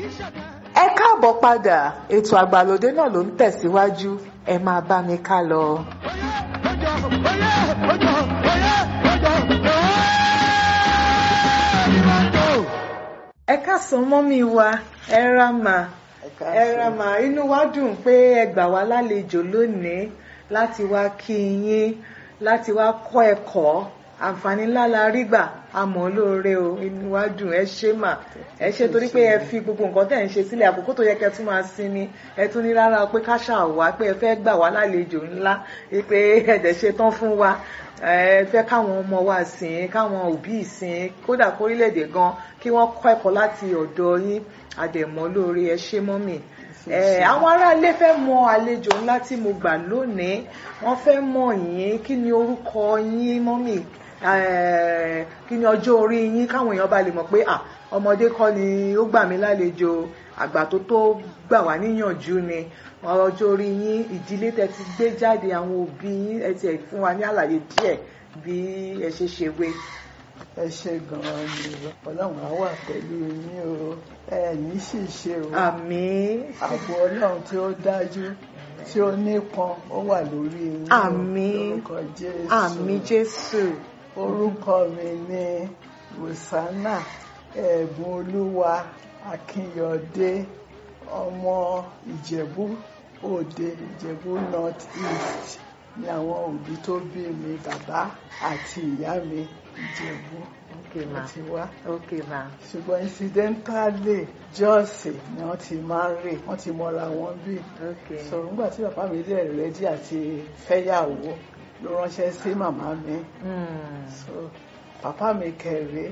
ẹ káàbọ̀ padà ètò àgbàlódé náà ló ń tẹ̀síwájú ẹ máa bá mi ká lọ. ẹ káàsán mọ́mí wa ẹ ra mà ẹ ra mà inú wa dùn pé ẹ gbà wá lálejò lónìí láti wá kí yín láti wá kọ́ ẹ̀kọ́ àǹfààní ńlá la rí gbà àmọ́ lóore o inú wa dùn ẹ ṣé mà ẹ ṣé torí pé ẹ fi gbogbo nǹkan tẹ̀ ń ṣe sílẹ̀ àkókò tó yẹ kẹ́ tún máa sinmi ẹ tún ní rárá pé ká ṣàwá pé ẹ fẹ́ gbà wá lálejò ńlá pé ẹ̀dẹ̀ ṣe tán fún wa ẹ fẹ́ káwọn ọmọ wa sìn káwọn òbí sìn kódà kórílẹ̀-èdè gan kí wọ́n kọ́ ẹ̀kọ́ láti ọ̀dọ̀ yín àdẹ̀mọ́ lóore ẹ ṣé mọ́mì àwọn aráalé fẹ́ mọ àlejò ńlá tí mo gbà lónìí wọ́n fẹ́ mọ̀ yín kí ni orúkọ yín mọ́mì kí ni ọjọ́ orí yín káwọn èèyàn bá lè mọ̀ pé ọmọdé kọ́ ni ó gbà mí lálejò àgbà tó tó gbà wá níyànjú ni ọjọ́ orí yín ìdílé tẹ́ ti gbé jáde àwọn òbí yín ẹ ti fún wa ní àlàyé díẹ̀ bí ẹ ṣe ṣe wé. ẹ ṣe gan-an ni ọlọ́run á wà pẹ̀lú yín o ẹ ní sì ṣe o àmín ààbò ọlọ́run tí ó dájú tí ó nípọn ó wà lórí yín àmín lórúkọ jésù àmín jésù orúkọ mi ni rosanna ẹ̀bùn olúwa akínyọ̀dé ọmọ ìjẹ̀bú òde ìjẹ̀bú north east ni àwọn òbí tó bí mi bàbá àti ìyá mi ìjẹ̀bú okay ma ti wá okay ma ṣùgbọ́n incidentally jọ́ọ̀sì ni wọ́n ti máa ń rè wọ́n ti mọra wọn bí okay so nígbà tí bàbá mi dẹ̀ rẹ́dí àti fẹ́yàwó ló ránṣẹ́ sí màmá mi Hmm. so papa mi kẹrẹ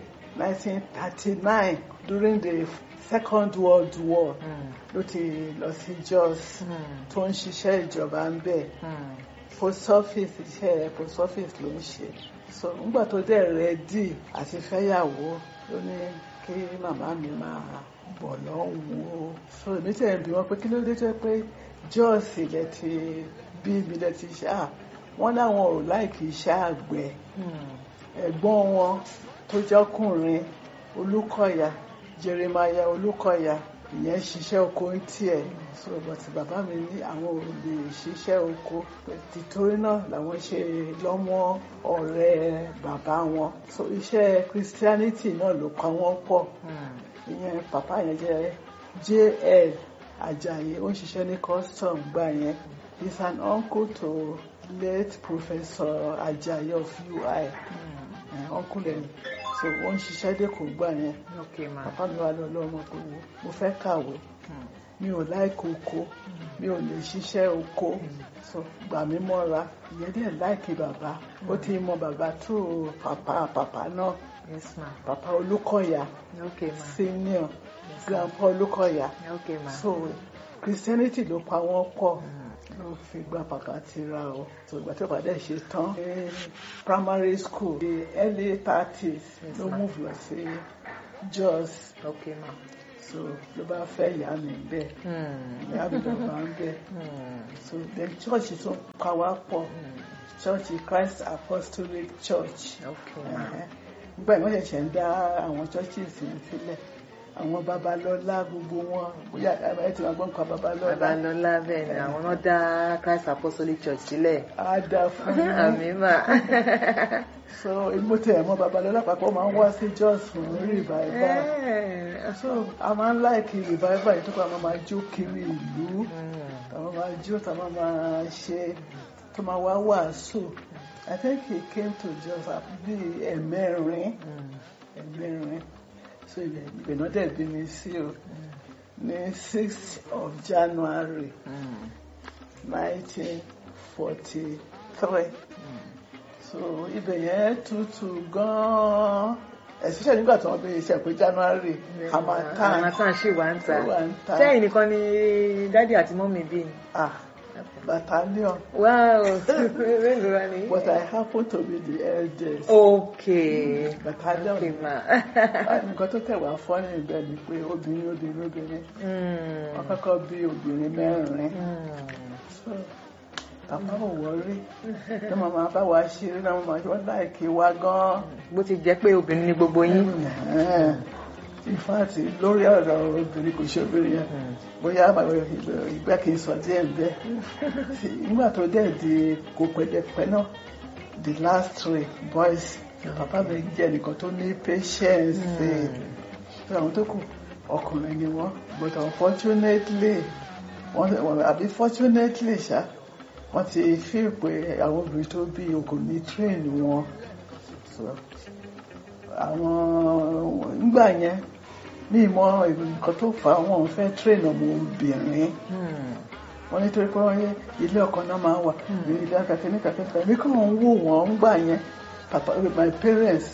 1939 during the second world war Hmm. ló ti lọ sí Jos Hmm. tó ń ṣiṣẹ́ ìjọba ń bẹ̀ Hmm. post office iṣẹ́ post office ló ń ṣe so nígbà tó dẹ̀ rẹ́dí àti fẹ́yàwó ló ní kí màmá mi máa bọ̀ lọ́hùn o so èmi tẹ̀ ń bí wọn pé kí ló dé tó yẹ pé Jos ilẹ̀ ti bí mi lẹ̀ ti ṣe à wọ́n láwọn ò láìkì iṣẹ́ àgbẹ̀ Hmm. ẹ̀gbọ́n wọn tó jọ́kùnrin olúkọ̀yà jeremaya olúkọ̀yà ìyẹn ṣiṣẹ́ oko ń tiẹ̀ so but bàbá mi ní àwọn ò lè ṣiṣẹ́ oko tìtorí náà làwọn ṣe lọ́mọ ọ̀rẹ́ bàbá wọn so iṣẹ́ christianity náà ló pa wọ́n pọ̀ Hmm. ìyẹn bàbá yẹn jẹ́ jl ajayi ó ń ṣiṣẹ́ ní custom gbà yẹn he's an uncle to late professor ajayi of ui Hmm. uncle ẹ̀ so ó ń ṣiṣẹ́ dẹ́kun gbà yẹn okay ma bàbá mi wà lọ́lọ́ ọmọ pé wo mo fẹ́ kàwé Hmm. mi ò láìkí oko mi ò lè ṣiṣẹ́ oko so gbà mí mọ́ra ìyẹn dẹ̀ láìkí bàbá ó ti mọ bàbá tó pàpà pàpà náà yes ma pàpà olúkọ̀yà okay ma senior grandpa olúkọ̀yà okay ma so christianity ló pa wọ́n pọ̀ Hmm. ló fi gba pàkà tira o so ìgbà tí ó bá dẹ̀ ṣe tán ní primary school the early thirties Yes, ló ma'am. move lọ sí Jos okay ma so ló bá fẹ́ ìyá mi bẹ́ẹ̀ Hmm. ìyá mi bàbá ń bẹ́ẹ̀ Hmm. so then church tún pa wá pọ̀ Hmm. church Christ Apostolic Church okay ma Ẹ̀hẹ́n. nígbà yìí wọ́n ṣẹ̀ṣẹ̀ ń dá àwọn churches yẹn sílẹ̀ àwọn babalọ́lá gbogbo wọn bóyá ẹ ti máa gbọ́ nǹkan babalọ́lá babalọlá bẹ́ẹ̀ ni àwọn náà dá Christ Apostolic Church sílẹ̀ á dá fún yín. àmín mà so mo tẹ̀ mọ́ babalọ́lá papọ̀ máa ń wá sí Jos fún revival Eh. so a máa ń láìkí revival yìí tó kọ́ àwọn máa jó kiri ìlú Hmm. àwọn máa jó táwọn máa ṣe tó máa wá wàásù I think he came to Jos bí ẹ̀mẹ́rin Hmm. ẹ̀mẹ́rin so ìgbẹ̀nà dẹ̀ bí mi sí o ní sixth of January Hmm. nineteen forty three so ibẹ̀ yẹn tutù gan-an especially nígbà tí wọ́n bí iṣẹ́ pé January harmattan Harmattan ṣì wà ń ta ó wà ń ta sẹ́yìn nìkan ni dádì àti mọ́mì bí ni ah battalion wow mélòó wá ní. but I happen to be the eldest okay battalion okay ma Ah, nǹkan tó tẹ̀ wá fọ́ ní ibẹ̀ ni pé obìnrin obìnrin obìnrin Hmm. wọ́n kọ́kọ́ bí obìnrin mẹ́rin Hmm. so bàbá ò wọrí ní màmá bá wa ṣeré náà màmá ṣe wọ́n láìkí wa gan-an. bó ti jẹ́ pé obìnrin ni gbogbo yín. Ẹ̀hẹ́n. in fact lórí ọ̀rọ̀ obìnrin kò ṣe obìnrin yẹn bóyá ìgbà kì í sọ díẹ̀ bẹ́ẹ̀ nígbà tó dẹ̀ di kò pẹ́ẹ́dẹ́pẹ́ náà the last three boys bàbá mi jẹ́ nìkan tó ní patience ṣe àwọn tó kù ọkùnrin ni wọ́n but unfortunately wọ́n àbí fortunately ṣá wọ́n ti fi pé àwọn obìnrin tó bí okò ní train wọn àwọn nígbà yẹn ní ìmọ̀ nǹkan tó fà á wọn fẹ́ train ọmọ obìnrin wọ́n nítorí pé wọ́n yẹ ilé ọkọ náà máa wà ilé akẹ́kẹ́ ní kàkẹ́kẹ́ mi kàn ń wò wọ́n ńgbà yẹn papa my parents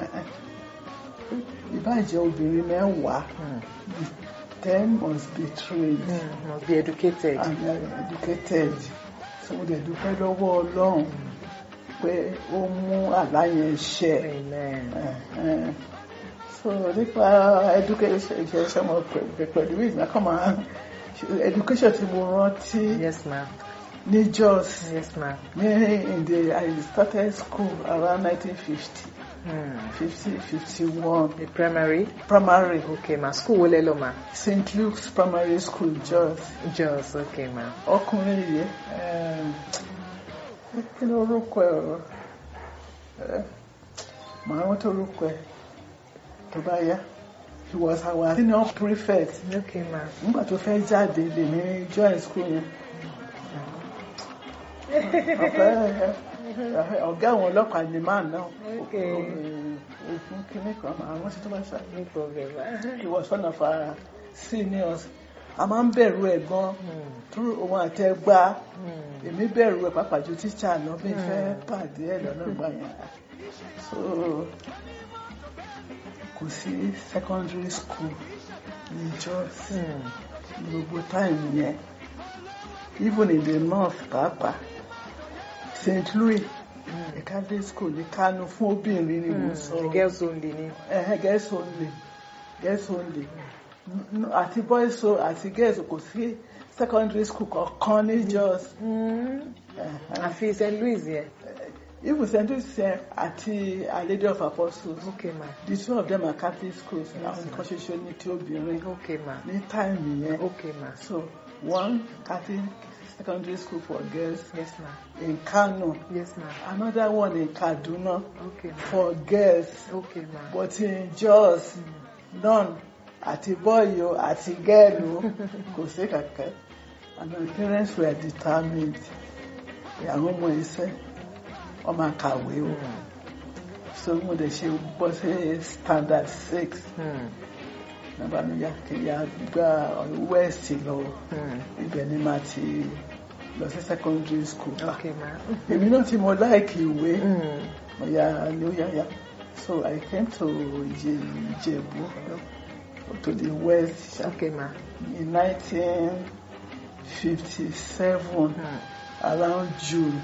ìbàjẹ́ obìnrin mẹ́wàá the ten must be trained Mm, must be educated. and they are educated so mo dẹ̀ dúpẹ́ lọ́wọ́ ọlọ́run pé ó mú àlá yẹn ṣẹ Amen. so nípa education ìṣẹ̀ṣẹ̀ mọ̀ pẹ̀lú ìgbà kan máa education tí mo rántí Yes, ma'am. ní Jos Yes, ma'am. ní in the I started school around 1950 Hmm. 50 51 The primary. primary Okay, ma. School wo lẹ lọ, ma? St Luke's primary school Jos Jos. Okay, ma. ọkùnrin yìí um, kí ló orúkọ ẹ ọ̀rọ̀ ẹ màá rántí orúkọ ẹ tó bá yá he was our senior prefect Okay, ma. nígbà tó fẹ́ jáde lèmi join school yẹn ọ̀gá ọ̀gá àwọn ọlọ́pàá ni máa náà Okay. ogun kìíní kan àwọn tí tó bá ṣá No problem, ma. he was one of our seniors a máa ń bẹ̀rù ẹ̀ gan Hmm. through òun àtẹgbá Hmm. èmi bẹ̀rù ẹ̀ pàápàá ju tíṣà lọ bí n fẹ́ pàdé ẹ̀ lọ́nà ìgbà yẹn so kò sí secondary school ní Jos Hmm. ní gbogbo time yẹn even in the north pàápàá St Louis Hmm. Catholic school ní Kánò fún obìnrin ni mo sọ Hmm. Girls only ni. ẹ̀hẹ́ girls only girls only N- àti boys so àti girls kò sí secondary school kankan ní Jos. Hmm. ẹ̀hẹ́. Àfi St. Louis yẹn. even St. Louis yẹn àti Our Lady of Apostles Okay, ma. the two of them are Catholic schools àwọn nǹkan ṣoṣo ní tí obìnrin Okay, ma. ní time yẹn Okay, ma. so one Catholic secondary school for girls Yes, ma. in Kano Yes, ma. another one in Kaduna Okay, ma. for girls Okay, ma. but in Jos none àti boy o àti girl o kò sí kàkẹ́ and my parents were determined pé àwọn ọmọ iṣẹ́ wọ́n máa kàwé o so mo dẹ̀ ṣe bọ́ sí standard six Hmm. nígbà mi yá kí n yá gba west lọ Hmm. ibẹ̀ ni màá ti lọ sí secondary school Okay, ma. èmi náà tí mo láìkì ìwé Hmm. mo yá ni ó yá yá so I came to Ìjẹ- Ìjẹ̀bú to the west ṣá. Okay, ma. in 1957 Hmm. around June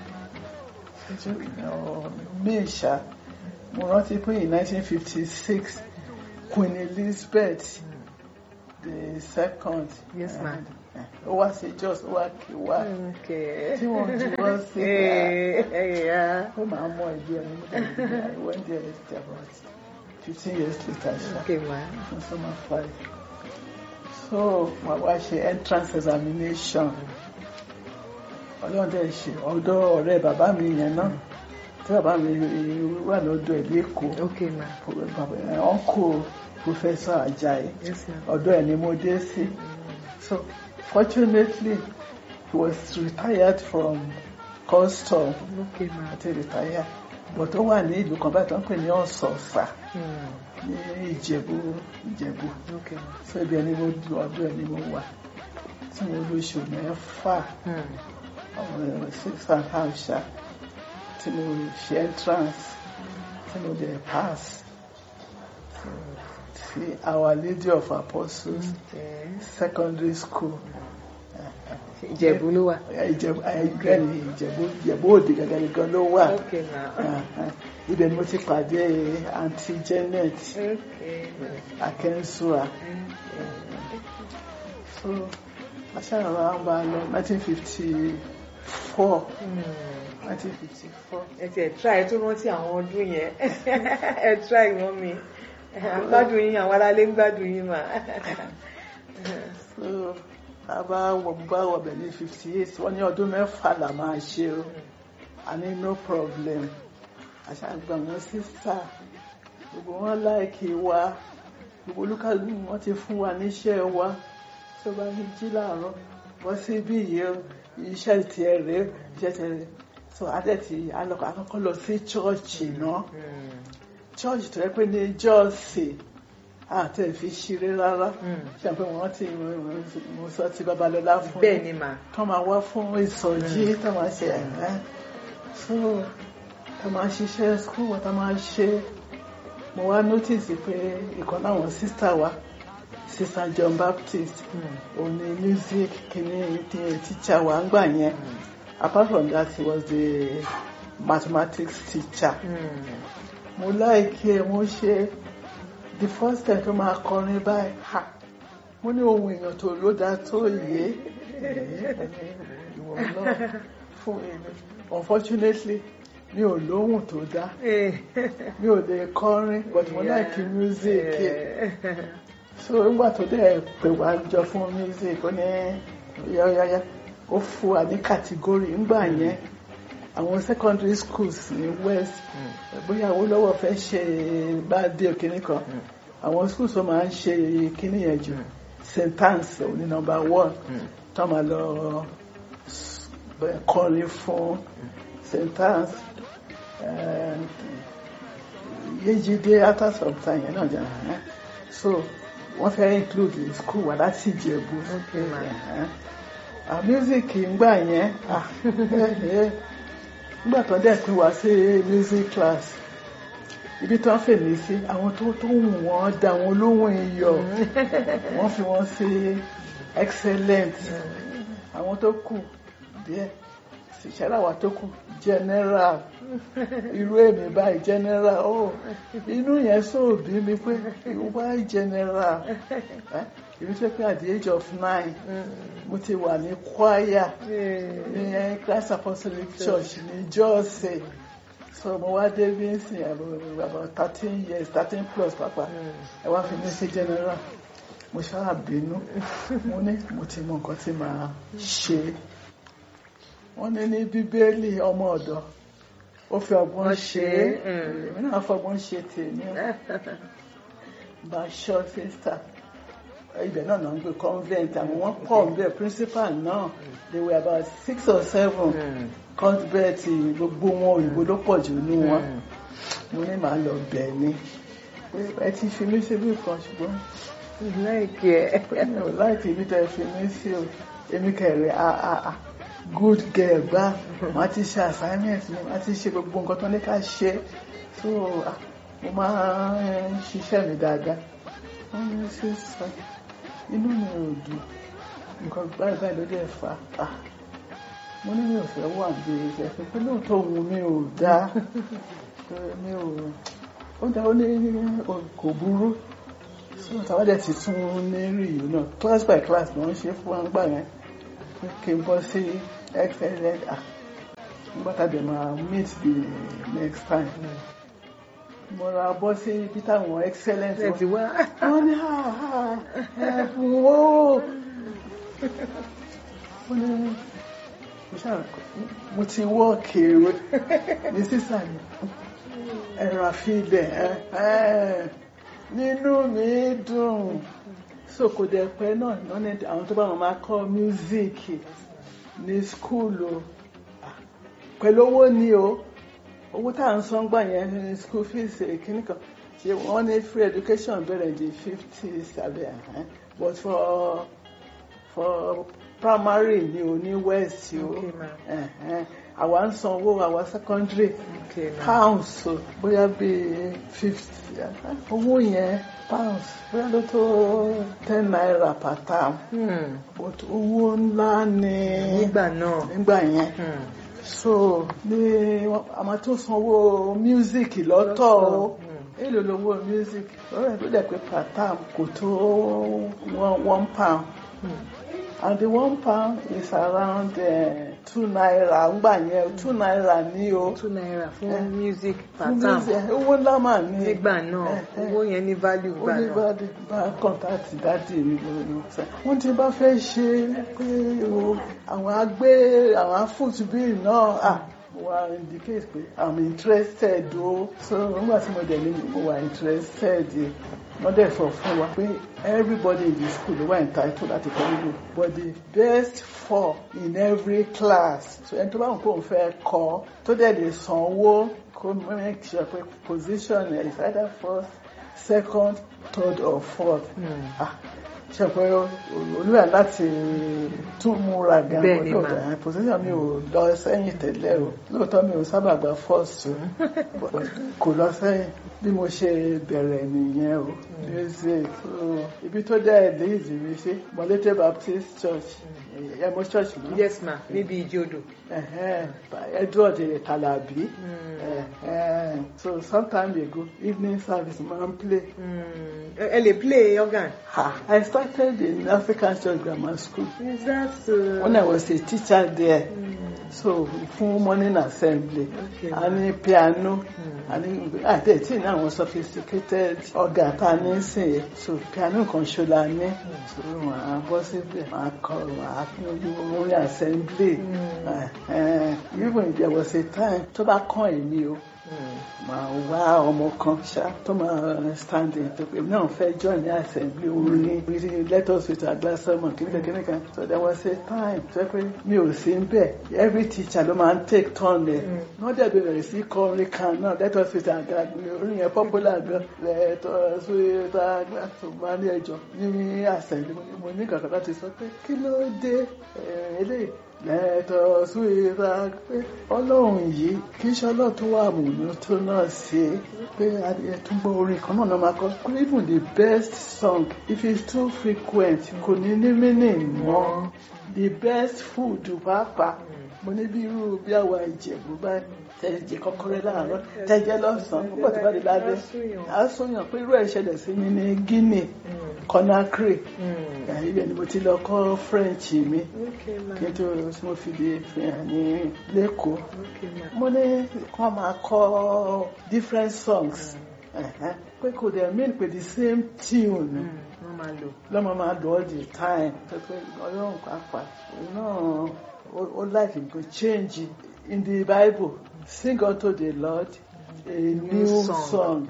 uh, May ṣá mo rántí pé in 1956 Queen Elizabeth the second Yes, ma'am. ó wá sí Jos ó wá kí wá Okay. tí wọ́n ju wọ́n sí Hey, hey, yeah. ó máa mọ ìdí ẹni mo dẹ̀ I went there about fifteen years later ṣá. Okay, ma. in summer five. So my wife ṣe entrance examination. Ọlọ́run dẹ̀ ṣe ọ̀dọ̀ ọ̀rẹ́ bàbá mi yẹn náà. Tí bàbá mi wà lọ́dọ̀ ẹ̀ lẹ́kọ̀ọ́. Okay, ma. Uncle Professor Ajayi. Yes, ma. Ọ̀dọ̀ ẹ̀ ni mo dé sí. So fortunately he was retired from custom. Okay, ma. Àti retire. But ó wà ní ìlú kan báyìí tó ń pè ní Ọ̀sọ̀ọ̀sà Hmm. ní Ìjẹ̀bú Ìjẹ̀bú. Okay, ma. so ibi ẹni mo du ọdún ẹni mo wà tí mo lóṣù mẹ́fà Hmm. ọmọ six and half ṣá tí mo ṣe entrance tí mo dẹ̀ pass sí Our Lady of Apostles Okay. secondary school Ìjẹ̀bú ló wà. Ìjẹ̀bú ẹgbẹ́ ni Ìjẹ̀bú Ìjẹ̀bú Òde gẹ́gẹ́ nìkan ló wà Okay, ma. ibẹ̀ ni mo ti pàdé aunty Janet Okay. Akensua so aṣáájú àwọn bá lọ 1954 Hmm. 1954 ẹ ti ẹ try ẹ tó rántí àwọn ọdún yẹn ẹ try wọn mi à ń gbádùn yín àwọn aráalé ń gbádùn yín mà. so a bá wọ bá wọbẹ̀ ní fifty eight wọ́n ní ọdún mẹ́fà là máa ṣe o a ní no problem àṣàgbà wọn sísà gbogbo wọn láìkí wa gbogbo olúkàlù wọn ti fún wa níṣẹ́ wa tó bá ní jí láàárọ̀ bọ́ sí bí yìí o iṣẹ́ tiẹ̀ rèé iṣẹ́ tiẹ̀ rèé so adẹ́tì akọ́kọ́ lọ sí chọ́ọ̀chì náà chọ́ọ̀chì tó yẹ pé ní jọ́ọ̀sì àti ẹ̀fí ṣeré rárá ṣe pé wọ́n ti mo sọ ti babalọ́lá fún bẹ́ẹ̀ ni mà. tó máa wá fún ìsọjí tó máa ṣe ẹ̀rẹ́ so tó máa ṣiṣẹ́ school wọn tó máa ṣe mo wá notice pé ìkan láwọn sísá wa sísá John Baptist òun ni music kìíní teacher wa ń gbà yẹn apart from that he was the mathematics teacher mo láìkí ẹ mo ṣe the first time tó máa kọrin báyìí ha mo ní ohun èèyàn tó ló dá tó yé ìwọ náà fún mi unfortunately mi ò lóhùn tó dá mi ò lè kọrin but mo láìkí music so nígbà tó dẹ̀ pè wá jọ fún music ó ní yáyáyá ó fún wa ní kàtígórì ńgbà yẹn àwọn secondary schools ní west bóyá Awólọ́wọ̀ fẹ́ ṣe bá dé òkìní kan àwọn schools tó máa ń ṣe kíní yẹn jù st anne's ní number one tó máa lọ kọrin fún st anne's Yéjídé after some time yẹn náà jẹ́ so wọ́n fẹ́ include school wa láti Ìjẹ̀bú music ngbà yẹn nígbà tó dẹ̀ pín wá sí music class ibi tó ń fèmí sí àwọn tó tó wù wọ́n dá wọn lóhùn iyọ̀ wọ́n fi wọ́n sí excellent àwọn tó kù díẹ̀ ṣẹláwà tó kù general irú èmi báyìí general oh inú yẹn sóòbí mi pé why general èmi tó pé at the age of nine mo ti wà ní choir ní Christ Apostolic Church ní Jọ́ọ̀sì so mo wá dé bí n sìn about thirteen years thirteen plus pàpà ẹ wá fi mí sí general mo ṣáà bínú mo ní mo ti mọ nǹkan tí màá ṣe wọ́n ní ní bíbélì ọmọ ọ̀dọ̀ ó fi ọgbọ́n ṣe é èmi náà fọgbọ́n ṣe tèmi bá ṣọ́ sísà ibẹ̀ náà náà ń gbé convent àwọn wọ́n pọ̀ ń bẹ̀ principal náà they were about six or seven convent gbogbo wọn òyìnbó ló pọ̀ jù ní wọn mo ní màá lọ bẹ̀ ni ẹ ti fi mí síbí kan ṣùgbọ́n láìkí ẹ. mi ò láìkí ibi tẹ́ fi mí sí o èmi kẹrẹ àà good girl gbá wọ́n ti ṣe assignment mi wọ́n ti ṣe gbogbo nǹkan tó ní ká ṣe so mo máa ń ṣiṣẹ́ mi dáadáa wọ́n ní sísọ inú mi ò dùn nǹkan báyìí báyìí ló dé fà á mo ní mi ò fẹ́ wà bí ẹ̀fẹ́ pé lóòótọ́ òun mi ò dá mi ò ó dá ó ní kò burú so tàwọn dẹ̀ ti tún ní rí yìí náà class by class ni wọ́n ṣe fún wa gbà yẹn kí n bọ́ sí excellent ah nígbà tá a dẹ̀ máa meet the next time mo ra bọ́ sí ibi táwọn excellent ẹ ti wá. wọ́n ní ha ha ẹ̀fún o mo ní mo ṣáà mo ti wọ́ kéré ní sísà mi ẹ̀rọ àfihàn ẹ̀ nínú mi dùn so kò dẹ̀ pẹ́ náà lọ́nà àwọn tó bá wọn máa kọ́ mísíkì ní skul o pẹ̀lú owó ni o owó tá à ń san gbà yẹn ní school fees kìíní kan ṣe wọ́n ní free education bẹ̀rẹ̀ di fifty sàbẹ̀ but for for primary ni o ní west o Okay, ma'am. àwa ń san owó àwa secondary Okay, ma'am. pounds o bóyá bíi fifty owó yẹn pounds bóyá ló tó ten naira per term Hmm, but owó ńlá ni nígbà náà. nígbà yẹn Hmm. so ní a máa tó sanwó music lọ́tọ̀ o Hmm. èlò lówó music lọ́rọ̀ ẹ̀ ló dẹ̀ pé per term kò tó one one pound Hmm. and the one pound is around uh, two naira ngbà yẹn two naira ní o two naira fún Eh. music per Fún term music, owó ńlá mà ní nígbà náà Eh, eh. owó yẹn ní value ó gbà ní náà bá bá kọ́ńtàtì dáàdì mi lórí ọ̀sẹ̀. wọ́n ti bá fẹ́ ṣe pé o àwọn agbé àwọn afúnṣubí náà à wà indicate pé i'm interested o so nígbà tí mo dẹ̀ ní mo wà interested wọ́n dẹ̀ sọ fún wa pé everybody in the school ló wà entitled láti kọ́ nílò but the best four in every class so ẹni tó bá wọn kó n fẹ́ kọ́ tó dẹ̀ lè sanwó kó make sure pé position is either first second third or fourth Hmm. ah ṣe pé olúwa láti tún múra gan Bẹ́ẹ̀ ni lọ́dọ̀ mà. ẹ̀ position mi ò lọ sẹ́yìn tẹ́lẹ̀ o lóòótọ́ mi ò sábà gba first o but kò lọ sẹ́yìn bí mo ṣe bẹ̀rẹ̀ nìyẹn o music so ibi tó dẹ́ lead mi sí Molete Baptist Church ẹ̀mọ́ church mi yes ma níbi ìjodò ẹ̀hẹ́n, Edward Talabi Hmm. ẹ̀hẹ́n. so sometime ago evening service máa ń play. Hmm. ẹ ẹ lè play organ Ha, I started in African Church Grammar School is that uh, when I was a teacher there. Hmm. So fún morning assembly, Okay. a ní piano, Hmm. a ní àti tí ní àwọn sophisticated organ tá a ní sìn yẹn. So piano kan ṣo la ní. So màá bọ́ síbẹ̀, màá kọ, màá fún ojú morning assembly. Hmm. Uh, even there was a time tó bá kàn èmi o Hmm. máa wá ọmọ kan ṣá tó máa stand in tó pé náà fẹ́ join ní assembly orin really let us with our glass sermon kìnìkan kìnìkan so there was a time tó pé mi ò sí ń bẹ̀ every teacher ló máa ń take turn ẹ̀ wọ́n dẹ̀ bẹ̀rẹ̀ sí kọ orin kan náà let us with our glass orin yẹn popular gan let us with our glass tó máa ní ẹjọ́ ní assembly mo ní- mo ní kankan láti sọ pé kí ló dé ẹ̀, eléyìí lẹ́tọ̀ súwìrà pé ọlọ́run yìí kì í ṣe ọlọ́run tó wà múnú tó náà ṣe pé ẹtúgbọ́ orin kan náà náà máa kọ pé even the best song if it's too frequent kò ní ní meaning mọ́ the best food pàápàá mo ní bí irú bí àwa ìjẹ̀bú báyìí tẹ̀jẹ̀ kọ́kọ́rẹ́ láàárọ̀ tẹ̀jẹ̀ lọ́sàn-án púpọ̀ tó bá di lálẹ́ á sọyàn pé irú ẹ̀ ṣẹlẹ̀ sí mi ní Guinea Conakry Hmm. ibẹ̀ ni mo ti lọ kọ́ French mi okay ma kí n tó tí mo fi lè fi hàn ní lẹ́kọ̀ọ́ okay ma mo ní kọ́ máa kọ́ different songs ẹ̀hẹ́n, pé kò dẹ̀ mean pé the same tune Hmm. wọ́n máa lò lọ́mọ máa lò all the time pé pé ọlọ́run pàápàá òun náà ó- ó like to change in the Bible sing unto the Lord a new song.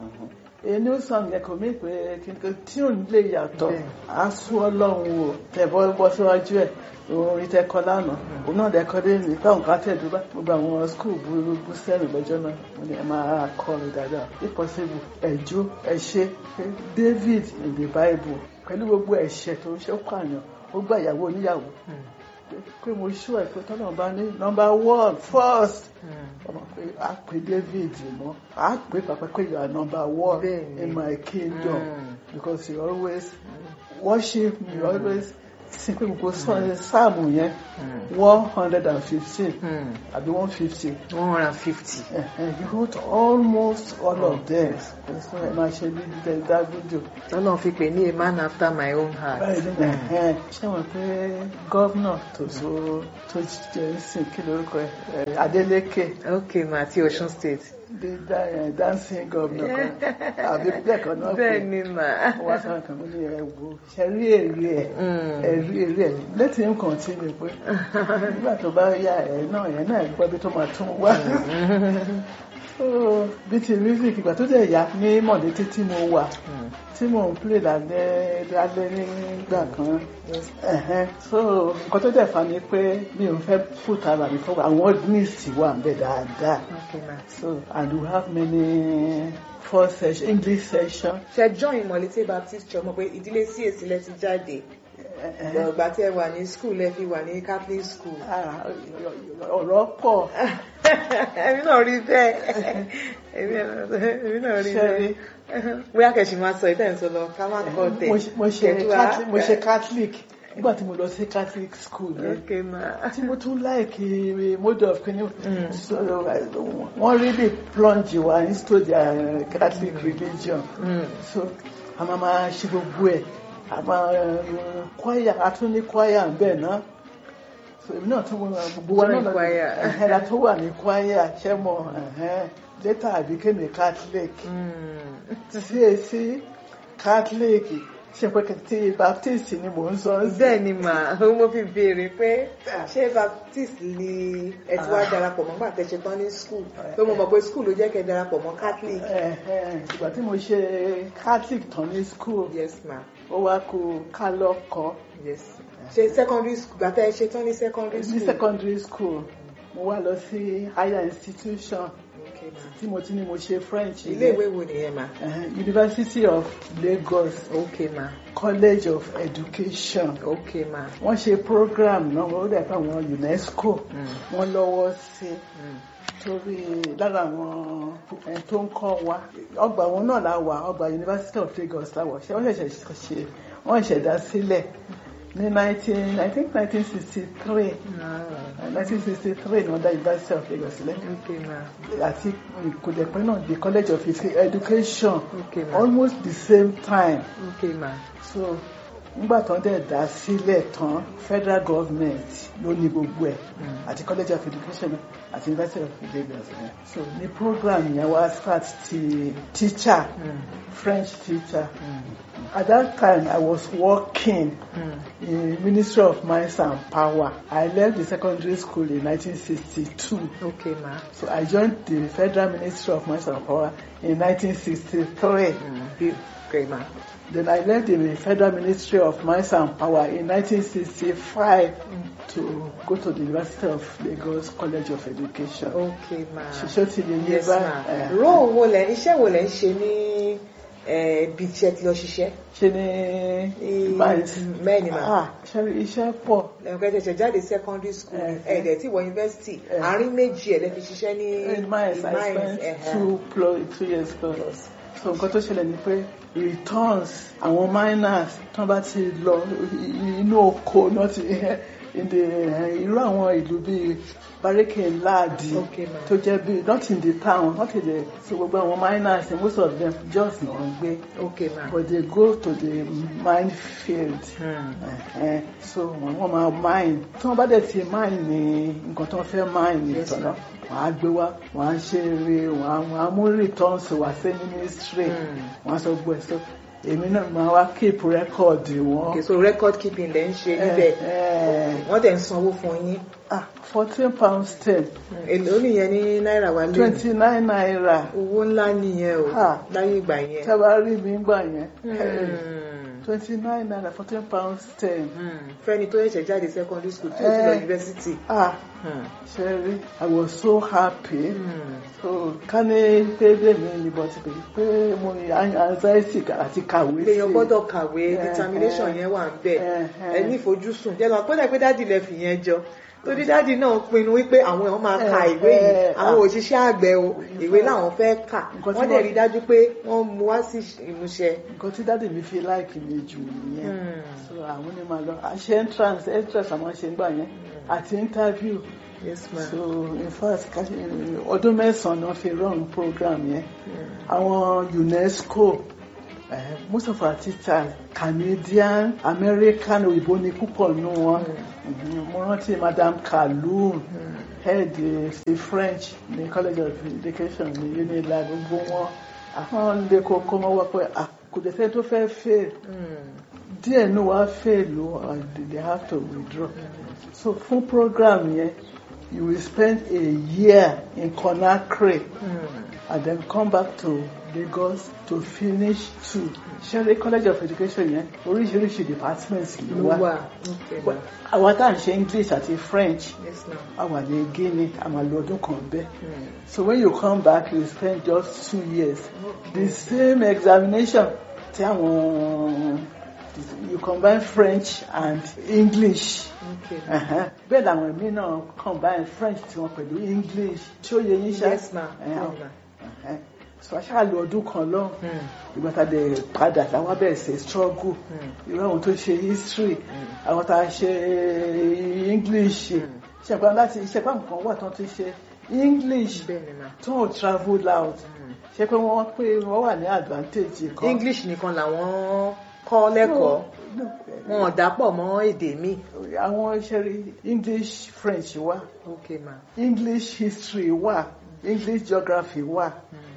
A new song yẹn kò mí pé kí n kò tune lè yàtọ̀ Bẹ́ẹ̀. á sún ọlọ́run wò tẹ̀bọ́ bọ́ síwájú ẹ̀ orin tẹ́kọ́ lánàá òun náà dẹ́kọ́ dé ní báwọn kan tẹ̀dú bá gbogbo àwọn skul burúkú sẹ́rìn lọ́jọ́ náà mo ní ẹ máa kọ́ mi dáadáa if possible ẹ̀jọ́ ẹ̀ṣẹ́ David in the Bible pẹ̀lú gbogbo ẹ̀ṣẹ̀ tó ń ṣe ó pààyàn ó gbà ìyàwó oníyàwó pé mo ṣú ẹ̀ pé tọ́lọ́ bá ní number one first ọmọ pé a pè David mọ́ a pè pàpà pé you are number one Bẹ́ẹ̀ni. in my kingdom Mm. because you always worship me you always sing pé gbogbo sọ- sáàmù yẹn one hundred and fifteen àbí one fifty one hundred and fifty. you wrote almost all of them so ẹ máa ṣe bí dídẹ dágúdò. Ọlọ́run fi pè ní a man after my own heart. ṣé wọn pé gómìnà tó so tó jẹ sìn kí lórúkọ ẹ Adeleke ok ma ti Ọ̀ṣun state. the da- eh, dancing governor kan àbí bẹ́ẹ̀ kan náà bẹ́ẹ̀ ni mà. wọ́n sọ kan mo ní ẹ wo ṣe rí èrè ẹ̀ ẹ rí èrè ẹ̀ let him continue pé nígbà tó bá yá ẹ̀ náà ẹ̀ náà gbọ́ bí tó máa tún wá. So, bí ti music ìgbà tó dẹ̀ yá ní mọ̀lété tí mo wà tí mò ń play lálẹ́ lálẹ́ nígbà kan ẹ̀hẹ́n. so nǹkan tó dẹ̀ fa ni pé mi ò fẹ́ put ara mi fọwọ́ àwọn organist wà ń bẹ̀ dáadáa ok ma. so and we have many four session English session. ṣe join Mọ̀lété Baptist Church mọ̀ pé ìdílé CAC lẹ ti jáde. ẹ̀hẹ́n. ìgbà tí ẹ wà ní school ẹ fi wà ní Catholic school. Ah, ọ̀rọ̀ pọ̀ èmi náà rí bẹ́ẹ̀ èmi náà rí Ṣẹ́rí. bẹ́ẹ̀ bóyá kẹ̀sì máa sọ ìtẹ̀ ń sọ lọ ká má kọ́ tẹ̀. mo ṣe- mo ṣe Catholic- mo ṣe Catholic nígbà tí mo lọ sí Catholic school yẹn ok ma. tí mo tún láìkí mode of kini so wọ́n really plunge wa into their Catholic religion Mm. so a máa máa ṣe gbogbo ẹ̀ àmọ́ kwaya a tún ní kwaya ń bẹ̀ náà so èmi náà tún gbogbo wa Join náà choir. ẹ̀hẹ́n la tó wà ní kwaya ṣẹ́mọ̀ ẹ̀hẹ́n later I became a Catholic Mm. CAC Catholic ṣe pé tí Baptist ni mò ń sọ sí. bẹ́ẹ̀ ni mà mo fi béèrè pé ṣé baptist ni ẹ ti wá darapọ̀ mọ́ nígbà tẹ́ ṣe tán ní school pé mo mọ̀ pé school ló jẹ́ kẹ́ darapọ̀ mọ́ catholic. Ẹ̀hẹ́n, ìgbà tí mo ṣe Catholic tán ní school yes ma ó wá kú ká lọ́kọ̀ọ́ yes ṣe secondary school gbà tẹ́ ṣe tán ní secondary ní school. secondary school mo wá lọ sí higher institution Okay, ma. tí mo ti ní mo ṣe French ilé ìwé wo nìyẹn ma. Ẹ̀hẹ́n, University of Lagos okay ma College of Education okay ma. wọ́n ṣe program náà wọ́n dẹ̀ fún àwọn UNESCO Mm. wọ́n lọ́wọ́ sí Mm. torí lára àwọn ẹni tó ń kọ́ wa ọgbà wọn náà la wà ọgbà University of Lagos la wà ṣé wọ́n ṣẹ̀ṣẹ̀ ṣe wọ́n ṣẹ̀dá sílẹ̀ ní nineteen I think nineteen sixty three Ah, nineteen sixty three ni wọ́n dá University of Lagos sílẹ̀ okay ma àti ìkòdẹ̀pẹ́ náà the College of Education okay ma almost the same time okay ma. so nígbà tán dẹ̀ dá sílẹ̀ tán federal government ló ní gbogbo ẹ̀ Mm. àti college of education àti university of Lagos ẹ̀. so ní program yẹn wá start ti teacher Mm. French teacher Mm. at that time I was working Mm. in Ministry of Mines and Power I left the secondary school in 1962 okay ma. so I joined the Federal Ministry of Mines and Power in 1963 Mm. Be- okay ma. Then I left the Federal Ministry of Mines and Power in 1965 to go to the University of Lagos College of Education. okay ma. Ṣiṣẹ́ ti lè ní yes ma. báyìí. role wo lẹ iṣẹ́ wo lẹ ń ṣe ní eh, ibi tí ẹ ti lọ ṣiṣẹ́. Ṣe ni Ní- mines. bẹ́ẹ̀ ni ma. Ah, ṣe rí iṣẹ́ pọ̀. ẹ̀ka ẹ̀ṣẹ̀ jáde secondary school Eh, ẹ̀ẹ́dẹ̀ tí wọ university Eh. àárín méjì ẹ̀ lẹ́ fi ṣiṣẹ́ ní In mines, in I mines, spent ẹ̀hẹ́. two, plus, two years plus. So nǹkan tó ṣẹlẹ̀ ni pé returns àwọn miners tán bá ti lọ i- inú oko náà ti in the irú àwọn ìlú bíi barike láàdì Okay, ma'am. tó jẹ́ bíi not in the town not in the so gbogbo àwọn miners most of them just náà ń gbé okay ma. but they go to the mine field. Hmm. Ẹ̀hẹ́n, so wọ́n wọ́n máa mine tí wọ́n bá dẹ̀ ti mine ní nǹkan tó ń fẹ́ mine ní Yes, ìtọ́nà ma'am. wọ́n á gbé wá wọ́n á ṣe eré wọ́n á wọ́n á mú returns wá sí ministry Mm. wọ́n á sọ gbọ́ ẹ̀ so èmi náà máa wá keep record wọn. okay so record keeping lẹ ń ṣe níbẹ̀ wọ́n dẹ̀ ń sanwó fún yín. fourteen pounds ten Hmm. èlò nìyẹn ní náírà wa lé twenty nine naira owó ńlá nìyẹn o Ah. láyé ìgbà yẹn. tí a bá rí mi gbà yẹn Hmm. twenty nine naira fourteen pounds ten. Hmm. fẹ́ni tó ṣẹ̀ṣẹ̀ jáde secondary school tí ó ti lọ Eh. university. ah Hmm. Sherry, I was so happy. Hmm. So ká ní pé bẹ́ẹ̀ni ni bọ́ ti pè pé mo ní anxiety àti kàwé sí. èèyàn gbọ́dọ̀ kàwé Eh, determination eh. yẹn wà ń bẹ̀ Eh, ẹ eh. ní ìfojúsùn jẹ́ lọ pẹ́lẹ́ pé dádì lẹ fi yẹn jọ torí dádì náà pinnu wípé àwọn èèyàn máa ka Eh, ìwé yìí eh, àwọn ah. òṣìṣẹ́ àgbẹ̀ o ìwé làwọn fẹ́ kà Nǹkan tí wọ́n dẹ̀ wọ́n- rí dájú pé wọ́n mú wá sí ìmúṣẹ. Nǹkan tí dáàdì mi fi láìkì mi jù nìyẹn. Hmm. So àwọn ní máa lọ àṣẹ entrance entrance àwọn ṣe ń gbà yẹn àti interview. yes ma. So in fact ká ṣe- ọdún mẹ́sàn-án ni wọ́n fi run program yẹn. Àwọn UNESCO eh, most of our teachers Canadian American òyìnbó ni púpọ̀ nù wọn. Mhm, Mo rántí Madam Kaloum. head ṣe French ní College of Education ní UNILAG gbogbo wọn àwọn lè kókó wọn wá pé ah, kò dẹ̀ sẹ́ni tó fẹ́ fail Hmm. díẹ̀ ní wàá fail o and they have to withdraw so fún program yẹn you will spend a year in Conakry Hmm. and then come back to Lagos to finish two Sherry College of Education yẹn oríṣiríṣi departments ló ló wà wà okay ma. àwọn tá à ń ṣe English àti French yes ma. a wà ní Guinea a máa lo ọdún kan bẹ́ẹ̀. Hmm. So when you come back, you spend just two years. The same examination. Tí àwọn you combine French and English. okay ma. Uh-huh. Bẹ́ẹ̀ làwọn èmi náà combine French tí wọ́n pẹ̀lú English. Tí ó yẹ yín ṣá. yes ma. Uh-huh. yes ma. Uh-huh. So aṣáà lo ọdún kan lọ. Hmm. Ìgbà tá a dẹ̀ padà láwọn bẹ̀rẹ̀ sí struggle. Hmm. Irú àwọn tó ṣe history. Hmm. Àwọn tá a ṣe English. Hmm. Ṣẹ̀pá láti ṣẹ̀pá nǹkan wà tán ti ṣe English bẹ́ẹ̀ ni ma. tó travel out Hmm. ṣe pé wọ́n pé wọ́n wà ní advantage kan. English nìkan làwọn kọ́ lẹ́kọ̀ọ́ No, no, wọn ò dápọ̀ mọ́ èdè mi. àwọn ṣẹ́rí english french wà ok ma. english history wà english geography wà